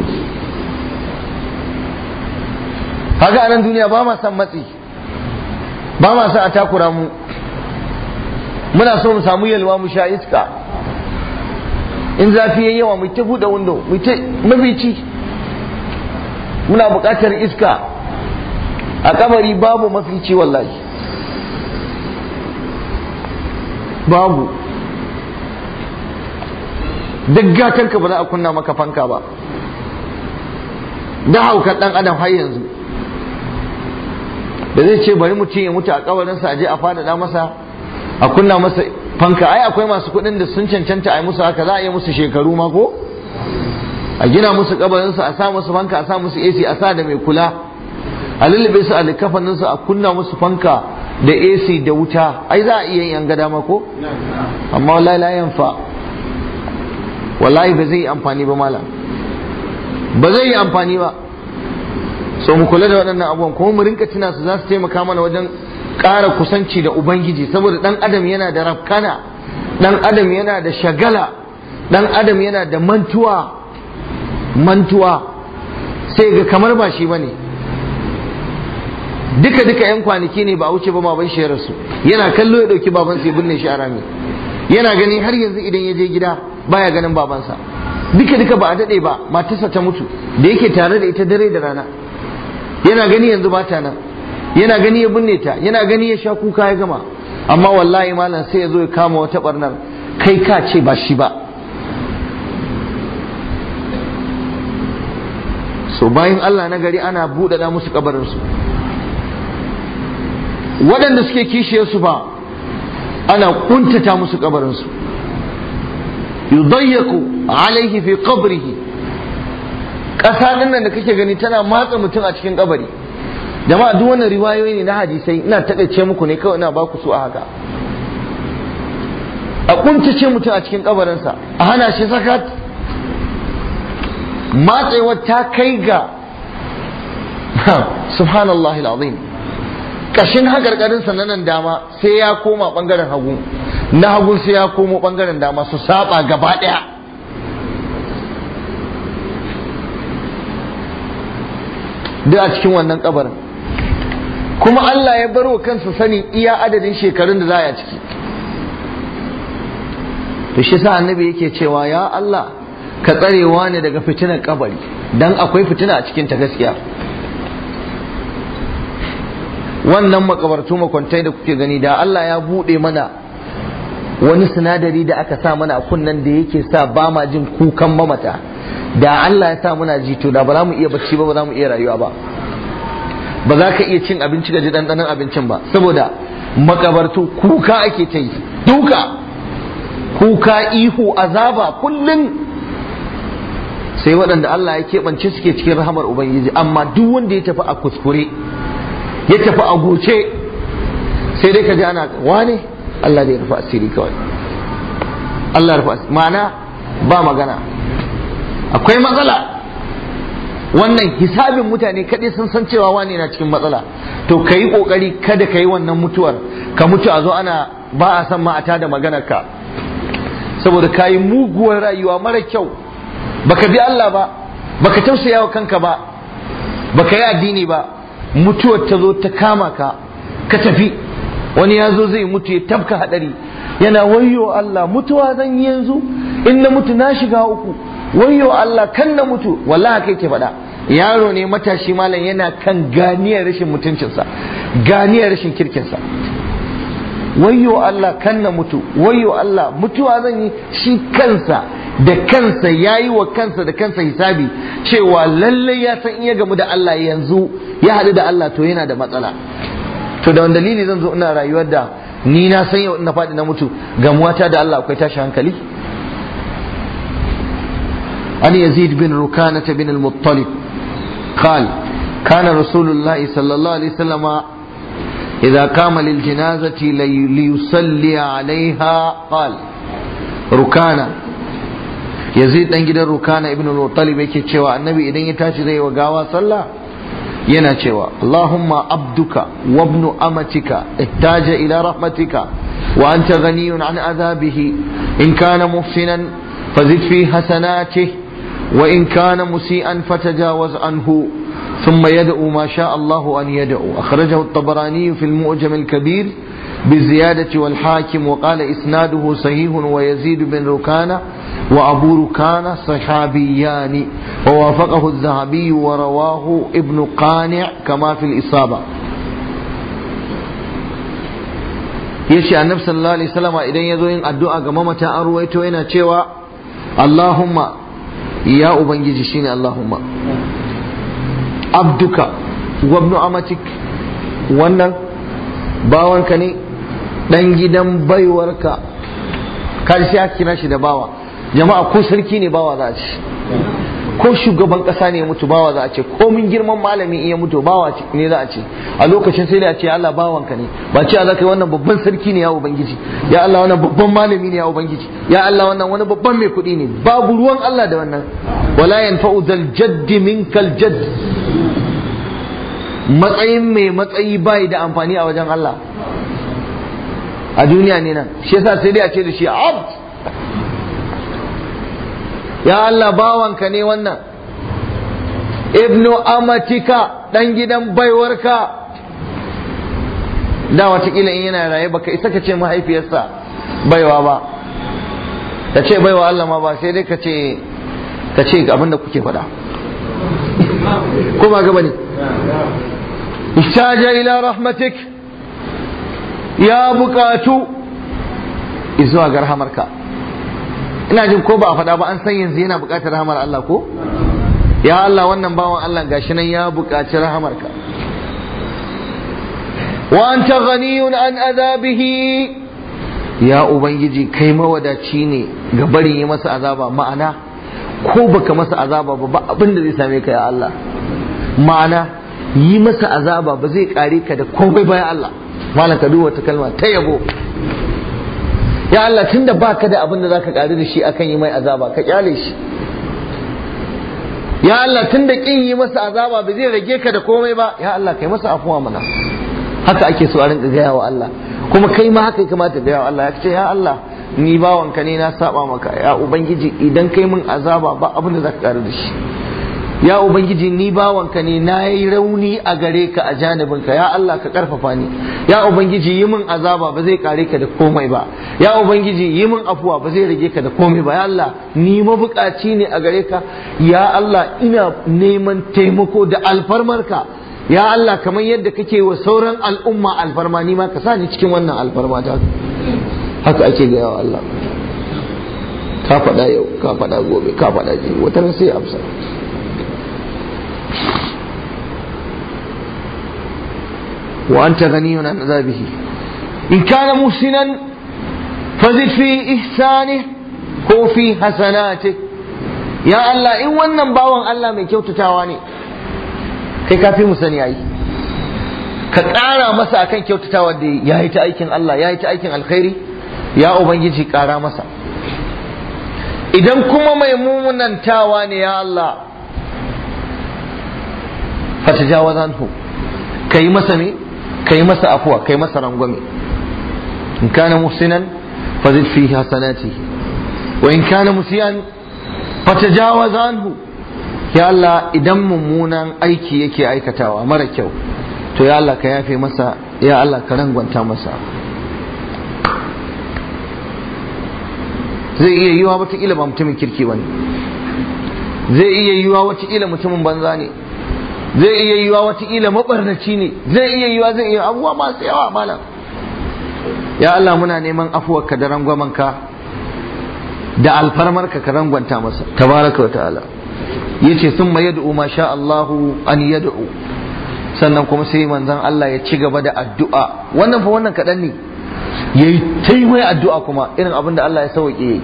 Speaker 1: kaga a nan duniya ba ma san matsi ba ma san a takura mu muna so mu samu yalwa mu sha iska in zafi yayi yawa mu ta buɗe window mu ta mafici muna buƙatar iska a kabari babu mafici wallahi babu duk gatanka ba za a kunna maka fanka ba da haukar ɗan adam har yanzu da zai ce bari mutum ya mutu a kabarinsa a je a faɗaɗa masa a kunna masa fanka ai akwai masu kuɗin da sun cancanta a yi musu haka za a yi musu shekaru ma ko a gina musu kabarinsu a sa musu fanka a sa musu AC a sa da mai kula a lullube su a likafanin su a kunna musu fanka da AC da wuta ai za a iya yin gada ma ko amma wallahi la yanfa wallahi ba zai yi amfani ba malam ba zai yi amfani ba so mu kula da waɗannan abubuwan kuma mu rinka tuna su za su taimaka mana wajen ƙara kusanci da ubangiji saboda ɗan adam yana da rafkana ɗan adam yana da shagala ɗan adam yana da mantuwa mantuwa sai ga kamar ba shi bane duka duka yan kwanaki ne ba a wuce ba baban shi ya rasu yana kallo ya ɗauki babansa ya binne shi a rami yana gani har yanzu idan ya je gida baya ganin babansa duka duka ba a daɗe ba matarsa ta mutu da yake tare da ita dare da rana yana gani yanzu ba ta nan yana gani ya binne ta yana gani ya sha kuka ya gama amma wallahi malam sai ya zo ya kama wata barnar kai ka ce ba shi ba so bayan Allah na gari ana buɗaɗa musu kabarinsu waɗanda suke kishiyarsu ba ana kuntata musu kabarinsu yudayyaku alaihi fi qabrihi ƙasa ɗin nan da kake gani tana matsa mutum a cikin kabari jama'a duk wannan riwayoyi ne na hadisai ina taƙaice muku ne kawai ina ba ku su a haka a kuntace mutum a cikin kabarinsa a hana shi sakat matsewar ta kai ga subhanallah al'azim kashin hakarkarinsa na nan dama sai ya koma bangaren hagu na hagu sai ya komo bangaren dama su saba gaba daya duk a cikin wannan kabarin kuma Allah ya bar wa kansa sani iya adadin shekarun da za a ciki to shi sa annabi yake cewa ya Allah ka tsarewa ne daga fitinar kabari dan akwai fitina a cikin ta gaskiya wannan makabartu makwantai da kuke gani da Allah ya buɗe mana wani sinadari da aka sa mana a kunnan da yake sa ba ma jin kukan mamata da Allah ya sa muna ji to da ba za mu iya bacci ba ba za mu iya rayuwa ba ba za ka iya cin abinci ga ji ɗanɗanon abincin ba saboda makabartu kuka ake ta yi duka kuka ihu azaba kullum sai waɗanda Allah ya keɓance suke cikin rahamar Ubangiji amma duk wanda ya tafi a kuskure ya tafi a goce sai dai ka ji ana wane Allah zai rufa asiri kawai Allah rufa asiri ma'ana ba magana akwai matsala wannan hisabin mutane kaɗai sun san cewa wane na cikin matsala to ka yi ƙoƙari kada ka yi wannan mutuwar ka mutu a zo ana ba a san ma a tada maganar ka saboda ka yi muguwar rayuwa mara kyau baka bi Allah ba baka tausaya wa kanka ba baka yi addini ba mutuwar ta zo ta kama ka ka tafi wani ya zo zai mutu ya tabka hadari yana wayyo Allah mutuwa zan yi yanzu in na mutu na shiga uku wayyo Allah kan na mutu wallahi kai ke faɗa yaro ne matashi malam yana kan ganiyar rashin mutuncinsa ganiyar rashin kirkinsa wayyo Allah kan na mutu wayyo Allah mutuwa zan yi shi kansa da kansa ya yi wa kansa da kansa hisabi cewa lallai ya san iya gamu da Allah yanzu ya haɗu da Allah to yana da matsala to da wani dalili zan zo ina rayuwar da ni na san yau ina faɗi na mutu gamuwata da Allah akwai tashi hankali an yazid bin rukanata bin al-muttalib قال كان رسول الله صلى الله عليه وسلم إذا قام للجنازة ليصلي عليها قال ركانا yazid dan gidan rukana ibn al-muttalib yake cewa annabi idan ya tashi zai wa gawa sallah yana cewa allahumma abduka wa ibnu amatika ihtaja ila rahmatika wa anta ghaniyun an adhabihi in kana muhsinan fazid fi hasanatihi wa in kana musian fatajawaz anhu ثم يدعو ما شاء الله أن يدعو أخرجه الطبراني في المؤجم الكبير بالزيادة والحاكم وقال إسناده صحيح ويزيد بن ركانة وأبو ركانة صحابيان ووافقه الذهبي ورواه ابن قانع كما في الإصابة yace annabi sallallahu alaihi wasallam idan yazo yin addu'a ga mamata an ruwaito yana cewa Allahumma ya ubangiji shine Allahumma abduka wa ibnu amatik wannan bawanka ne dan gidan baiwarka karshe aka kira shi da bawa jama'a ko sarki ne bawa za a ce ko shugaban kasa ne ya mutu bawa za a ce ko min girman malami iya mutu bawa ne za a ce a lokacin sai da a ce Allah bawanka ne ba ce Allah kai wannan babban sarki ne ya ubangiji ya Allah wannan babban malami ne ya ubangiji ya Allah wannan wani babban mai kuɗi ne babu ruwan Allah da wannan wala yanfa'u zal jaddi minkal jadd matsayin mai matsayi bai da amfani a wajen Allah a duniya ne nan shi yasa sai dai a ce da shi abd ya Allah bawanka ne wannan ibnu amatika dan gidan baiwarka da watakila in yana raye baka isa ka ce mahaifiyarsa baiwa ba ka ce baiwa Allah ma ba sai dai ka ce ka ce abin da kuke faɗa ko ba gaba ne ihtaja ila rahmatik ya bukatu izuwa ga rahamarka ina jin ko ba a faɗa ba an san yanzu yana buƙatar rahamar Allah ko ya Allah wannan bawan Allah gashi nan ya buƙaci rahamarka wa anta ghaniyun an azabihi ya ubangiji kai mawadaci ne ga barin yi masa azaba ma'ana ko baka masa azaba ba ba abin da zai same ka ya Allah ma'ana yi masa azaba ba zai kare ka da komai ba ya Allah malam ka duba ta kalma ta yabo ya Allah tunda baka da abin da zaka kare da shi akan yi mai azaba ka kyale shi ya Allah tun da kin yi masa azaba ba zai rage ka da komai ba ya Allah kai masa afuwa mana haka ake so a rinka gaya wa Allah kuma kai ma haka ya kamata gaya wa Allah ya ce ya Allah ni bawanka ne na saba maka ya ubangiji idan kai min azaba ba abin da zaka kare da shi ya ubangiji ni bawanka ne na yi rauni a gare ka a janibinka ya Allah ka karfafa ni ya ubangiji yi min azaba ba zai kare ka da komai ba ya ubangiji yi min afuwa ba zai rage ka da komai ba ya Allah ni mabukaci ne a gare ka ya Allah ina neman taimako da alfarmarka ya Allah kamar yadda kake wa sauran al'umma alfarma ni ma ka sa ni cikin wannan alfarma ta haka ake gaya wa Allah ka faɗa yau ka faɗa gobe ka faɗa ji wata sai amsa وأنت غني عن عذابه إن كان محسنا فزد في إحسانه ko fi hasanati ya Allah in wannan bawan Allah mai kyautatawa ne kai ka fi mu sani yayi ka ƙara masa akan kyautatawa da ya yi ta aikin Allah ya yi ta aikin alkhairi ya ubangiji ƙara masa idan kuma mai mumunantawa ne ya Allah fatajawazanhu kai masa me kai masa afuwa kai masa rangwame in kana muhsinan fazid fi hasanatihi wa in kana musiyan fatajawaz anhu ya Allah idan mummunan aiki yake aikatawa mara kyau to ya Allah ka yafe masa ya Allah ka rangwanta masa zai iya yiwa wataƙila ba mutumin kirki ba ne zai iya yiwa wataƙila mutumin banza ne zai iya yiwa wataƙila mabarnaci ne zai iya yiwa zai iya abubuwa masu yawa malam ya Allah muna neman afuwarka da rangwamanka da alfarmarka ka rangwanta masa tabaraka wa ta'ala yace sun ma yad'u ma sha Allahu an yad'u sannan kuma sai manzon Allah ya ci gaba da addu'a wannan fa wannan kaɗan ne yayi tai mai addu'a kuma irin abin da Allah ya sauke yayi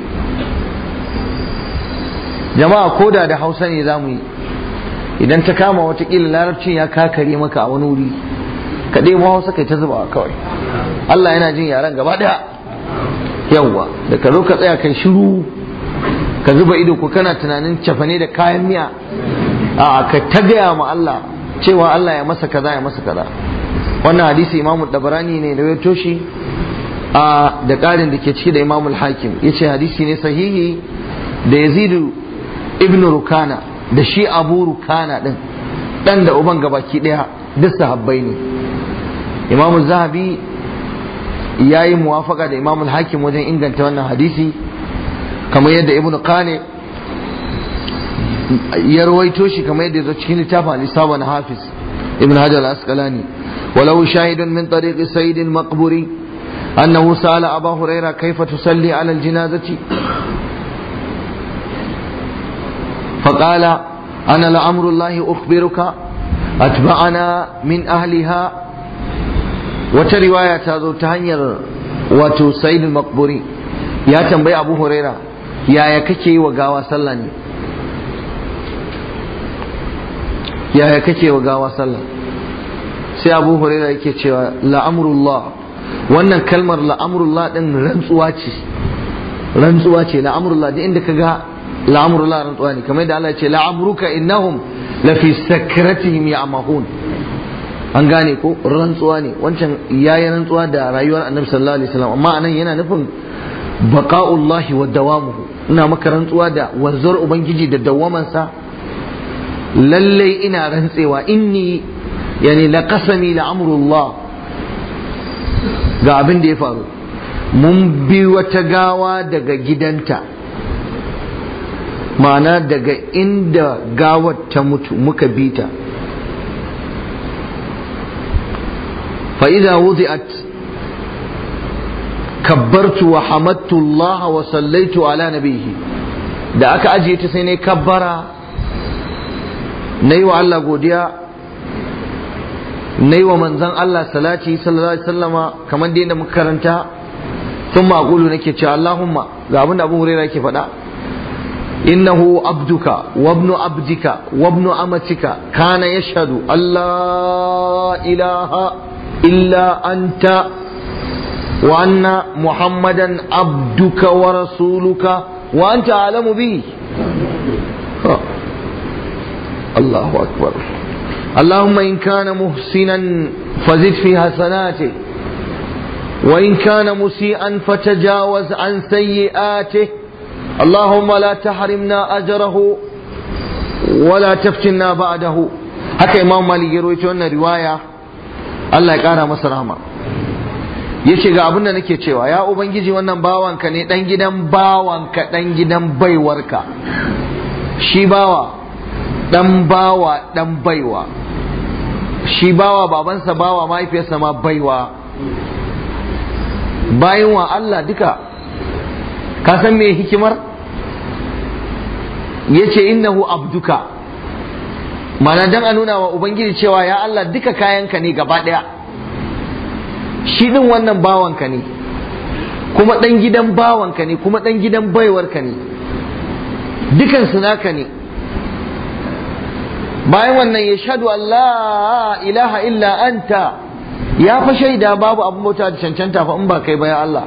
Speaker 1: jama'a koda da Hausa ne zamu yi idan ta kama watakila larabcin ya kakare maka a wani wuri ka ɗebo hausa kai ta zuba kawai Allah yana jin yaren gaba ɗaya yawwa da ka zo ka tsaya kai shiru ka zuba ido ko kana tunanin cafane da kayan miya a ka ta gaya ma Allah cewa Allah ya masa kaza ya masa kaza wannan hadisi imamu dabarani ne da ya toshi a da ƙarin da ke ciki da imamul hakim ya ce hadisi ne sahihi da yazidu ibn rukana da shi abu rukana din dan da uban gabaki daya duk sahabbai ne imamu zahabi ya yi muwafaka da imamul hakim wajen inganta wannan hadisi kamar yadda ibn qane ya rawaito shi kamar yadda zo cikin littafin al-isaba na hafiz ibn hajar al-asqalani ولو شاهد من طريق سيد المقبري أنه سأل أبا هريرة كيف تصلي على الجنازة فقال أنا لأمر الله أخبرك أتبعنا من أهلها وترواية هذا تهنير واتو سيد المقبوري يا تنبي أبو هريرة يا يككي وقاوى سلني يا يككي وقاوى سلني sai abu huraira yake cewa la'amrullah wannan kalmar la'amrullah din rantsuwa ce rantsuwa ce la'amrullah duk inda kaga la'amrullah rantsuwa ne kamar da Allah ya ce la'amruka innahum la fi sakratihim ya'mahun an gane ko rantsuwa ne wancan yayi rantsuwa da rayuwar annabi sallallahu alaihi wasallam amma anan yana nufin baqa'ullahi wa dawamuhu ina maka rantsuwa da wanzuwar ubangiji da dawamansa lallai ina rantsewa inni yani la qasami la amrullah ga abin da ya faru mun bi wata gawa daga gidanta ma'ana daga inda gawar ta mutu muka bi ta fa'iza wudi'at kabbartu wa hamattu Allah wa sallaitu ala nabihi da aka ajiye ta sai ne kabbara na yi wa Allah godiya na yi wa manzan Allah salati sallallahu alaihi sallama kamar da yadda muka karanta sun maƙulu nake cewa Allahumma ga abin da Abu Hurairah yake faɗa innahu abduka wa ibnu abdika wa ibnu amatika kana yashhadu Allah ilaha illa anta wa anna muhammadan abduka wa rasuluka wa anta alamu bi Allahu akbar اللهم إن كان محسنا فزد في حسناته وإن كان مسيئا فتجاوز عن سيئاته اللهم لا تحرمنا أجره ولا تفتنا بعده haka imam malik ya rawaito wannan riwaya Allah ya kara masa rahama yace ga abin da nake cewa ya ubangiji wannan bawanka ne dan gidan bawanka dan gidan baiwarka shi bawa dan bawa dan baiwa shi bawa babansa bawa mahaifiyarsa ma baiwa bayan wa Allah duka ka san me hikimar yace innahu abduka mana dan a nuna wa ubangiji cewa ya Allah duka kayanka ne gaba daya shi din wannan bawanka ne kuma dan gidan bawanka ne kuma dan gidan baiwarka ne dukan su naka ne bayan wannan ya shaɗu Allah ilaha illa anta ya fa shaida babu abin bauta da cancanta fa in ba kai ba ya Allah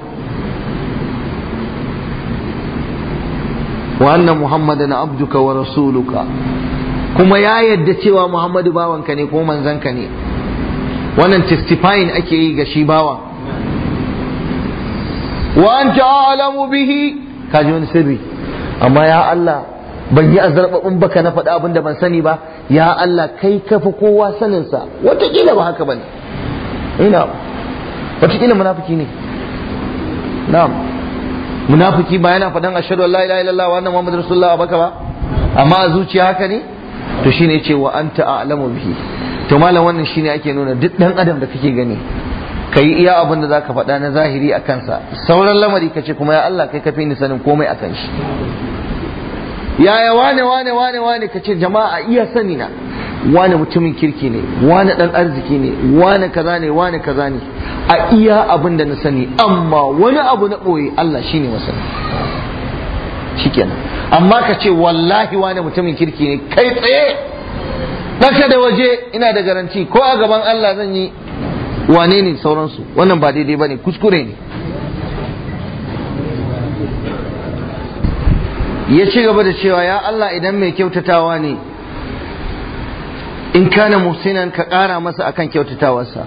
Speaker 1: wa anna muhammadan abduka wa rasuluka kuma ya yadda cewa muhammadu bawanka ne ko manzanka ne wannan testifying ake yi ga shi bawa wa anta a'lamu bihi kaji wani sirri amma ya Allah ban yi azarbabin baka na faɗa abin da ban sani ba ya Allah kai kafa kowa saninsa wataƙila ba haka ba ne ina wataƙila munafiki ne na'am munafiki ba yana faɗan ashhadu an la ilaha illallah wa anna muhammadar rasulullah baka ba amma a zuciya haka ne to shine ce wa anta a'lamu bihi to malam wannan shine ake nuna duk dan adam da kake gani kai iya abin da zaka faɗa na zahiri a kansa sauran lamari kace kuma ya Allah kai kafi ni sanin komai akan shi yaya wane wane wane wane ka ce jama'a iya sani na wane mutumin kirki ne wane dan arziki ne wane kaza ne wane kaza ne a iya abin da na sani amma wani abu na ɓoye Allah shine masani shikenan amma ka ce wallahi wane mutumin kirki ne kai tsaye ɗaka da waje ina da garanti ko a gaban Allah zan yi wane ne sauransu wannan ba daidai ba ne kuskure ne ya ci gaba da cewa ya Allah idan mai kyautatawa ne in kana muhsinan ka ƙara masa akan kyautatawarsa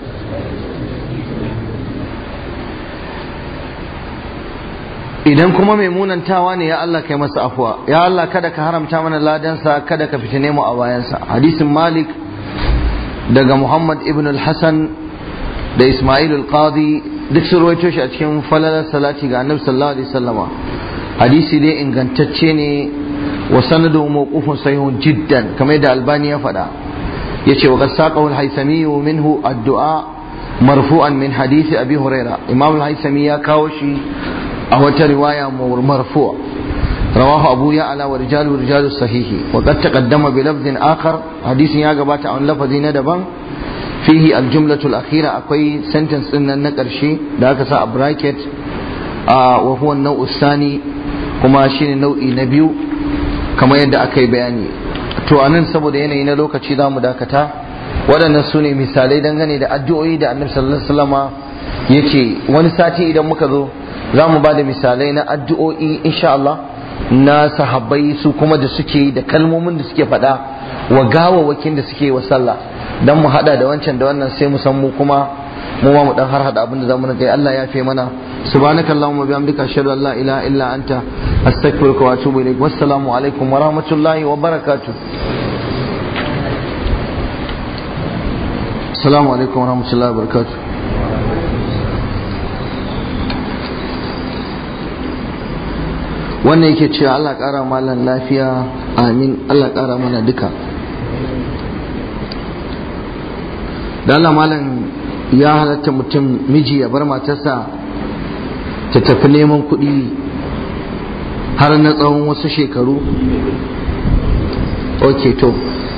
Speaker 1: idan kuma mai munantawa ne ya Allah kai masa afuwa ya Allah kada ka haramta mana ladansa kada ka fitine mu a bayansa hadisin malik daga muhammad ibn al-hasan da ismail al-qadi duk sun rawaito shi a cikin falalar salati ga annabi sallallahu alaihi wasallama hadisi dai ingantacce ne wa sanadu mawqufun sahihun jiddan kamar yadda albani ya faɗa yace wa qasaqahu al-haythami minhu ad-du'a marfu'an min hadisi abi huraira imam al-haythami ya kawo shi a wata riwaya marfu' رواه أبو يعلى ورجال رجال الصحيح وقد تقدم بلفظ آخر حديث يا جبات عن لفظ ندبا فيه الجملة الأخيرة أكوي سنتنس إن النكر شيء ذاك سا براكت آه وهو النوع الثاني kuma shine nau'i na biyu kamar yadda aka yi bayani to anan saboda yanayi na lokaci za mu dakata waɗannan su ne misalai dangane da addu'o'i da annabi sallallahu alaihi wasallama ya ce wani sati idan muka zo za mu ba da misalai na addu'o'i insha Allah na sahabbai su kuma da suke da kalmomin da suke faɗa wa gawawwakin da suke wa sallah dan mu hada da wancan da wannan sai mu san mu kuma mu ma mu dan har hada abin da zamu kai Allah ya fi mana subhanaka allahumma bihamdika ashhadu an la ilaha illa anta astaghfiruka wa atubu ilaik wassalamu alaikum wa rahmatullahi wa barakatuh assalamu alaikum wa rahmatullahi wa barakatuh wannan yake cewa Allah ƙara malan lafiya amin Allah ƙara mana duka da Allah malam ya halatta mutum miji ya bar matarsa ta tafi neman kuɗi har na tsawon wasu shekaru ok to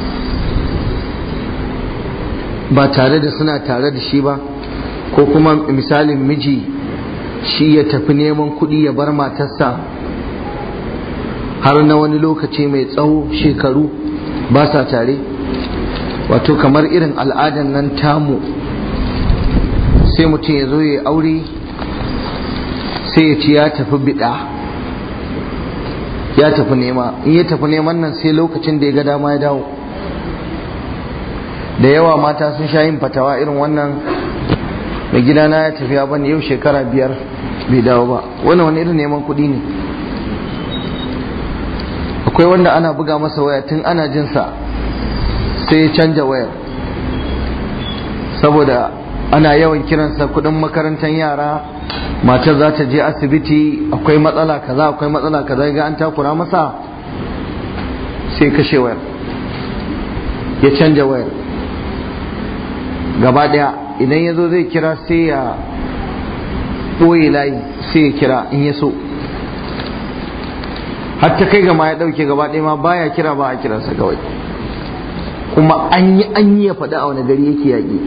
Speaker 1: ba tare da suna tare da shi ba ko kuma misalin miji shi ya tafi neman kuɗi ya bar matarsa har na wani lokaci mai tsawo shekaru ba sa tare wato kamar irin al'adan nan tamu sai mutum ya zo ya aure sai ya ci ya tafi bida ya tafi nema in ya tafi neman nan sai lokacin da ya ga dama ya dawo da yawa mata sun sha yin fatawa irin wannan mai gidana ya tafiya bane yau shekara biyar bai dawo ba wannan wani irin neman kuɗi ne akwai wanda ana buga masa waya tun ana jinsa sai ya canja wayar saboda ana yawan kiransa kudin makarantar yara matar za ta je asibiti akwai matsala kaza akwai matsala kaza ga an takura masa sai kashe wayar ya canja wayar gaba daya idan ya zo zai kira sai ya ɓoye layi sai ya kira in ya so har ta kai gama ya ɗauke gaba ɗaya ma baya kira ba a kiransa kawai kuma an yi an yi ya faɗi a wani gari yake yaƙi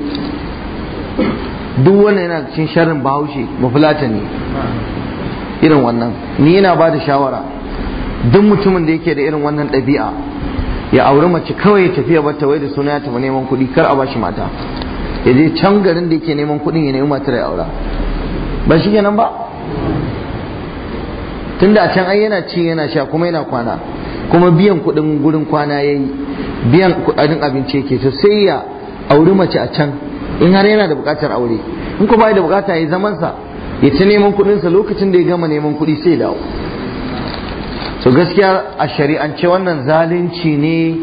Speaker 1: duk wannan yana cikin sharrin bahaushe mafulata ne irin wannan ni yana ba da shawara duk mutumin da yake da irin wannan ɗabi'a ya auri mace kawai ya tafiya bata wai da suna ya tafi neman kuɗi kar a bashi mata ya je can garin da yake neman kuɗin ya nemi matar ya aura ba shi kenan ba tunda a can ai yana ci yana sha kuma yana kwana kuma biyan kuɗin gurin kwana ya yi biyan kuɗin abinci yake to sai ya auri mace a can in har yana da buƙatar aure in kuma bai da buƙata ya zaman sa ya ta neman kuɗinsa lokacin da ya gama neman kuɗi sai dawo so gaskiya a shari'ance wannan zalunci ne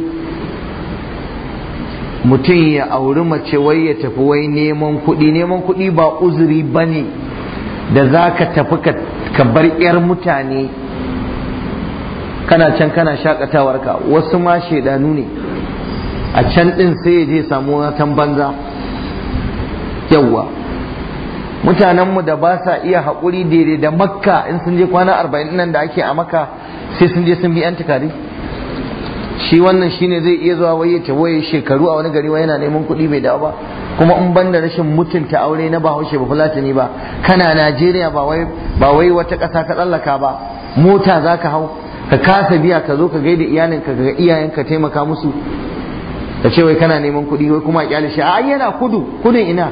Speaker 1: mutum ya auri mace wai ya tafi wai neman kuɗi neman kuɗi ba uzuri ba ne da za ka tafi ka bar 'yar mutane kana can kana shakatawarka wasu ma shaidanu ne a can ɗin sai ya je samu watan banza yawwa mutanenmu da ba sa iya haƙuri daidai da makka in sun je kwana arba'in nan da ake a makka sai sun je sun bi 'yan tukari shi wannan shine zai iya zuwa waye ta waye shekaru a wani gari yana neman kuɗi bai dawo ba kuma in ban da rashin mutunta aure na bahaushe ba fulatani ba kana najeriya ba wai ba wai wata ƙasa ka tsallaka ba mota za ka hau ka kasa biya ka zo ka gaida iyalinka ga iyayenka taimaka musu ka ce wai kana neman kuɗi wai kuma kyale shi a yana kudu kudin ina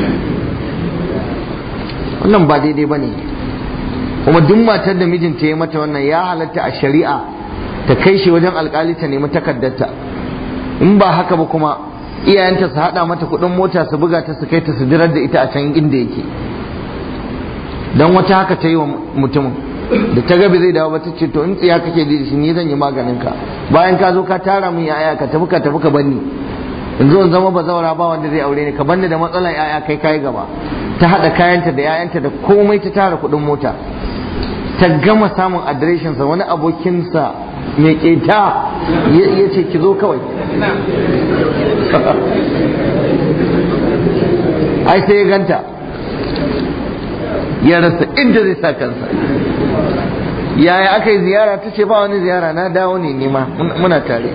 Speaker 1: wannan ba daidai ba ne kuma duk matar da mijinta ya mata wannan ya halatta a shari'a ta kai shi wajen alkali ta nemi takardarta in ba haka ba kuma iyayenta su haɗa mata kuɗin mota su buga ta su kai ta su dirar da ita a can inda yake don wata haka ta yi wa mutumin da ta gabi zai dawo ba ta ce to in tsiya kake da shi ni zan yi maganin ka bayan ka zo ka tara min yaya ka tafi ka tafi ka banni in zo in zama bazawara ba wanda zai aure ni ka banni da matsalar yaya kai kai gaba ta hada kayanta da yayanta da komai ta tara kuɗin mota ta gama samun adireshinsa wani abokinsa mai keta ya ce ki zo kawai ai sai ya ganta ya rasa inda zai sa kansa yaya aka yi ziyara ta ce ba wani ziyara na dawo ne nema muna tare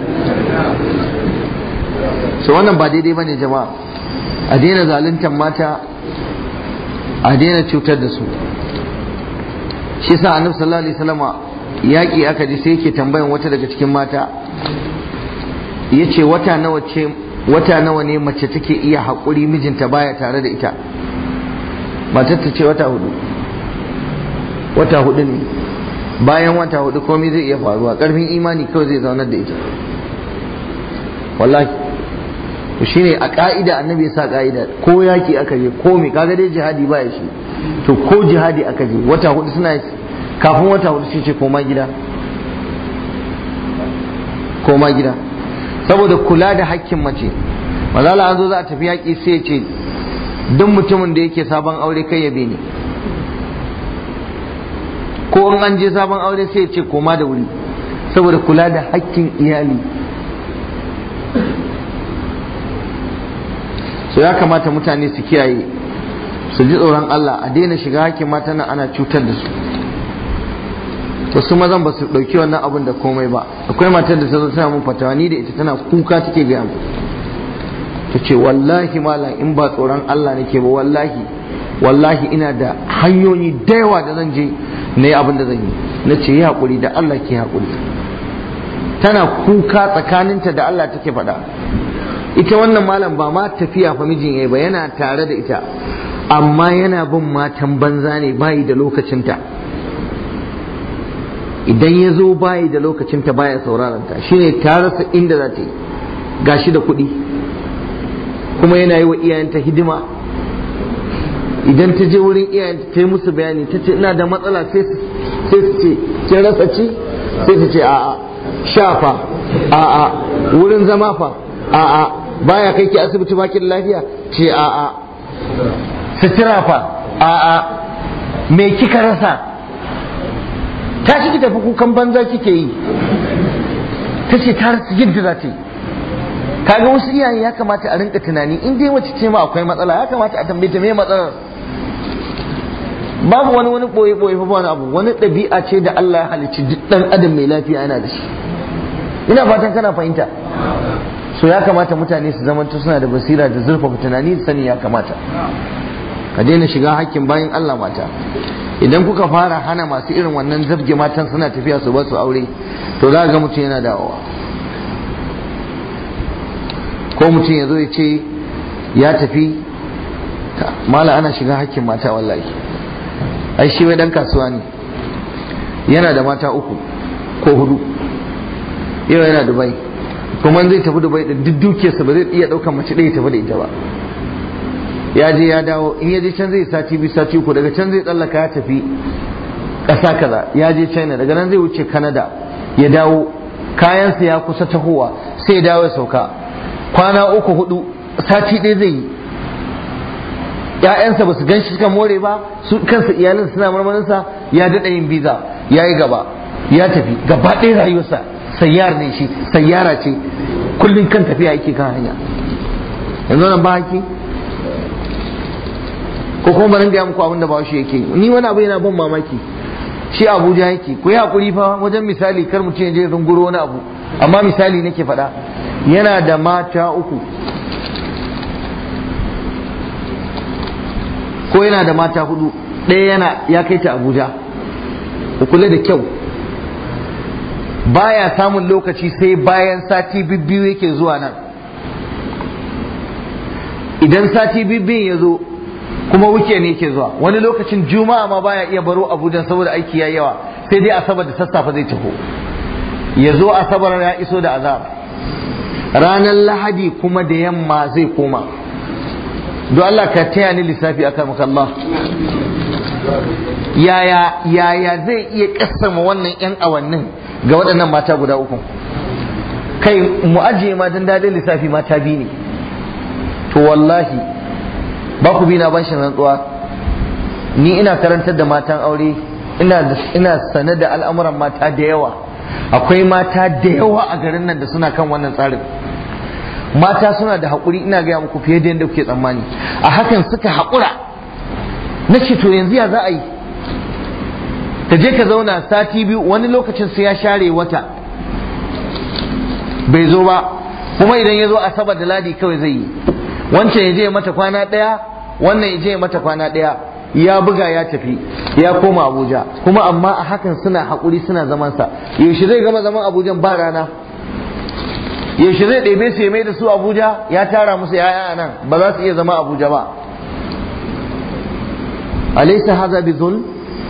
Speaker 1: so wannan ba daidai ba ne jama'a a daina zaluntar mata a daina cutar da su shi sa annabi sallallahu alaihi wasallama yaƙi aka ji sai yake tambayan wata daga cikin mata ya ce wata nawa ce wata nawa ne mace take iya haƙuri mijinta baya tare da ita matar ta ce wata hudu wata hudu ne bayan wata hudu komai zai iya faruwa ƙarfin imani kawai zai zaunar da ita wallahi to shine a ka'ida annabi ya sa ka'ida ko yaki aka je ko me kaga dai jihadi ba ya shi to ko jihadi aka je wata hudu suna kafin wata hudu sai ce koma gida koma gida saboda kula da hakkin mace mazala an zo za a tafi yaƙi sai ya ce duk mutumin da yake sabon aure kai ya ni ko in an je sabon aure sai ya ce koma da wuri saboda kula da hakkin iyali so ya kamata mutane su kiyaye su ji tsoron Allah a daina shiga hakkin mata nan ana cutar da su wasu mazan ba su ɗauki wannan abin da komai ba akwai matar da ta zo tana mun fatawa ni da ita tana kuka take gaya mu ta ce wallahi malam in ba tsoron Allah nake ba wallahi wallahi ina da hanyoyi da yawa da zan je na yi abin da zan yi na ce yi haƙuri da Allah ke haƙuri tana kuka tsakaninta da Allah take faɗa ita wannan malam ba ma tafiya fa mijin yayi ba yana tare da ita amma yana bin matan banza ne bayi da lokacinta idan ya zo bayi da lokacinta baya sauraron ta shine ta rasa inda za ta yi gashi da kuɗi kuma yana yi wa iyayenta hidima idan ta je wurin iyayenta ta yi musu bayani ta ce ina da matsala sai su ce kin rasa ci sai ta ce a'a shafa a'a wurin zama fa a'a baya kai ki asibiti bakin lafiya ce a'a sutura fa a'a me kika rasa ta shi ki tafi kukan banza kike yi ta ce ta rasa yadda za ta yi kaga wasu iyaye ya kamata a rinka tunani in dai mace ce ma akwai matsala ya kamata a tambaye ta me matsalar babu wani wani boye boye fa wani abu wani ɗabi'a ce da Allah ya halicci duk dan adam mai lafiya yana da shi ina fatan kana fahimta so ya kamata mutane su zamanto suna da basira da zurfafa tunani da sani ya kamata ka daina shiga hakkin bayan Allah mata idan kuka fara hana masu irin wannan zabge matan suna tafiya su ba su aure to za ga mutum yana dawowa ko mutum ya zo ya ce ya tafi mala ana shiga hakkin mata wallahi ai shi wai dan kasuwa ne yana da mata uku ko hudu yau yana dubai kuma zai tafi dubai din duk dukiyarsa ba zai iya daukan mace ɗaya tafi da ita ba ya je ya dawo in ya je can zai sati biyu sati uku daga can zai tsallaka ya tafi ƙasa kaza ya je china daga nan zai wuce canada ya dawo kayansa ya kusa tahowa sai ya dawo ya sauka kwana uku hudu sati ɗaya zai yi ‘ya'yansa ba su gan shi suka more ba su kansa iyalin suna marmarinsa ya daɗa yin biza ya yi gaba ya tafi gaba ɗaya rayuwarsa sayyar ne shi sayyara ce kullum kan tafiya yake kan hanya yanzu nan ba haki ko kuma bari gaya muku abin da ba shi yake ni wani abu yana ban mamaki shi abuja yake ku yi hakuri fa wajen misali kar mutum ya je runguro wani abu amma misali nake faɗa yana da mata uku ko yana da mata hudu ɗaya yana ya kai ta abuja ku kula da kyau baya samun lokaci sai bayan sati biyu yake zuwa nan idan sati biyu ya zo kuma wuke ne yake zuwa wani lokacin juma'a ma baya iya baro abuja saboda aiki ya yawa sai dai asabar da sassafe zai taho ya zo asabar ya iso da azab ranar lahadi kuma da yamma zai koma don Allah ka taya ni lissafi akan maka Allah yaya yaya zai iya kasama wannan yan awannin ga waɗannan mata guda uku kai mu ajiye ma dan dadin lissafi mata biyu ne to wallahi ba ku bi na bashin rantsuwa ni ina karantar da matan aure ina ina sane da al'amuran mata da yawa akwai mata da yawa a garin nan da suna kan wannan tsarin mata suna da haƙuri ina gaya muku fiye da yadda kuke tsammani a hakan suka haƙura na ce to yanzu ya za a yi ka je ka zauna sati biyu wani lokacin sai ya share wata bai zo ba kuma idan ya zo asabar da ladi kawai zai yi wancan ya je mata kwana ɗaya wannan ya je mata kwana ɗaya ya buga ya tafi ya koma abuja kuma amma a hakan suna haƙuri suna zamansa yaushe zai gama zaman abuja ba rana yaushe zai ɗebe su ya mai da su abuja ya tara musu yaya a nan ba za su iya zama abuja ba alaisa haza bi zulm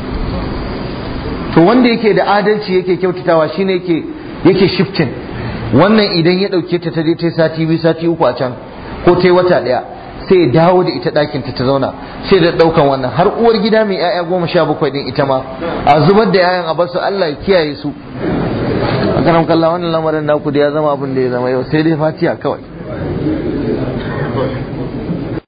Speaker 1: to wanda yake da adalci yake kyautatawa shine yake yake shifting wannan idan ya ɗauke ta ta je ta sati biyu sati uku a can ko ta wata ɗaya sai ya dawo da ita ɗakin ta ta zauna sai da ɗaukan wannan har uwar gida mai 'ya'ya goma sha bakwai ɗin ita ma a zubar da 'ya'yan a basu Allah ya kiyaye su a karam kalla wannan lamarin naku da ya zama abin da ya zama yau sai dai fatiya kawai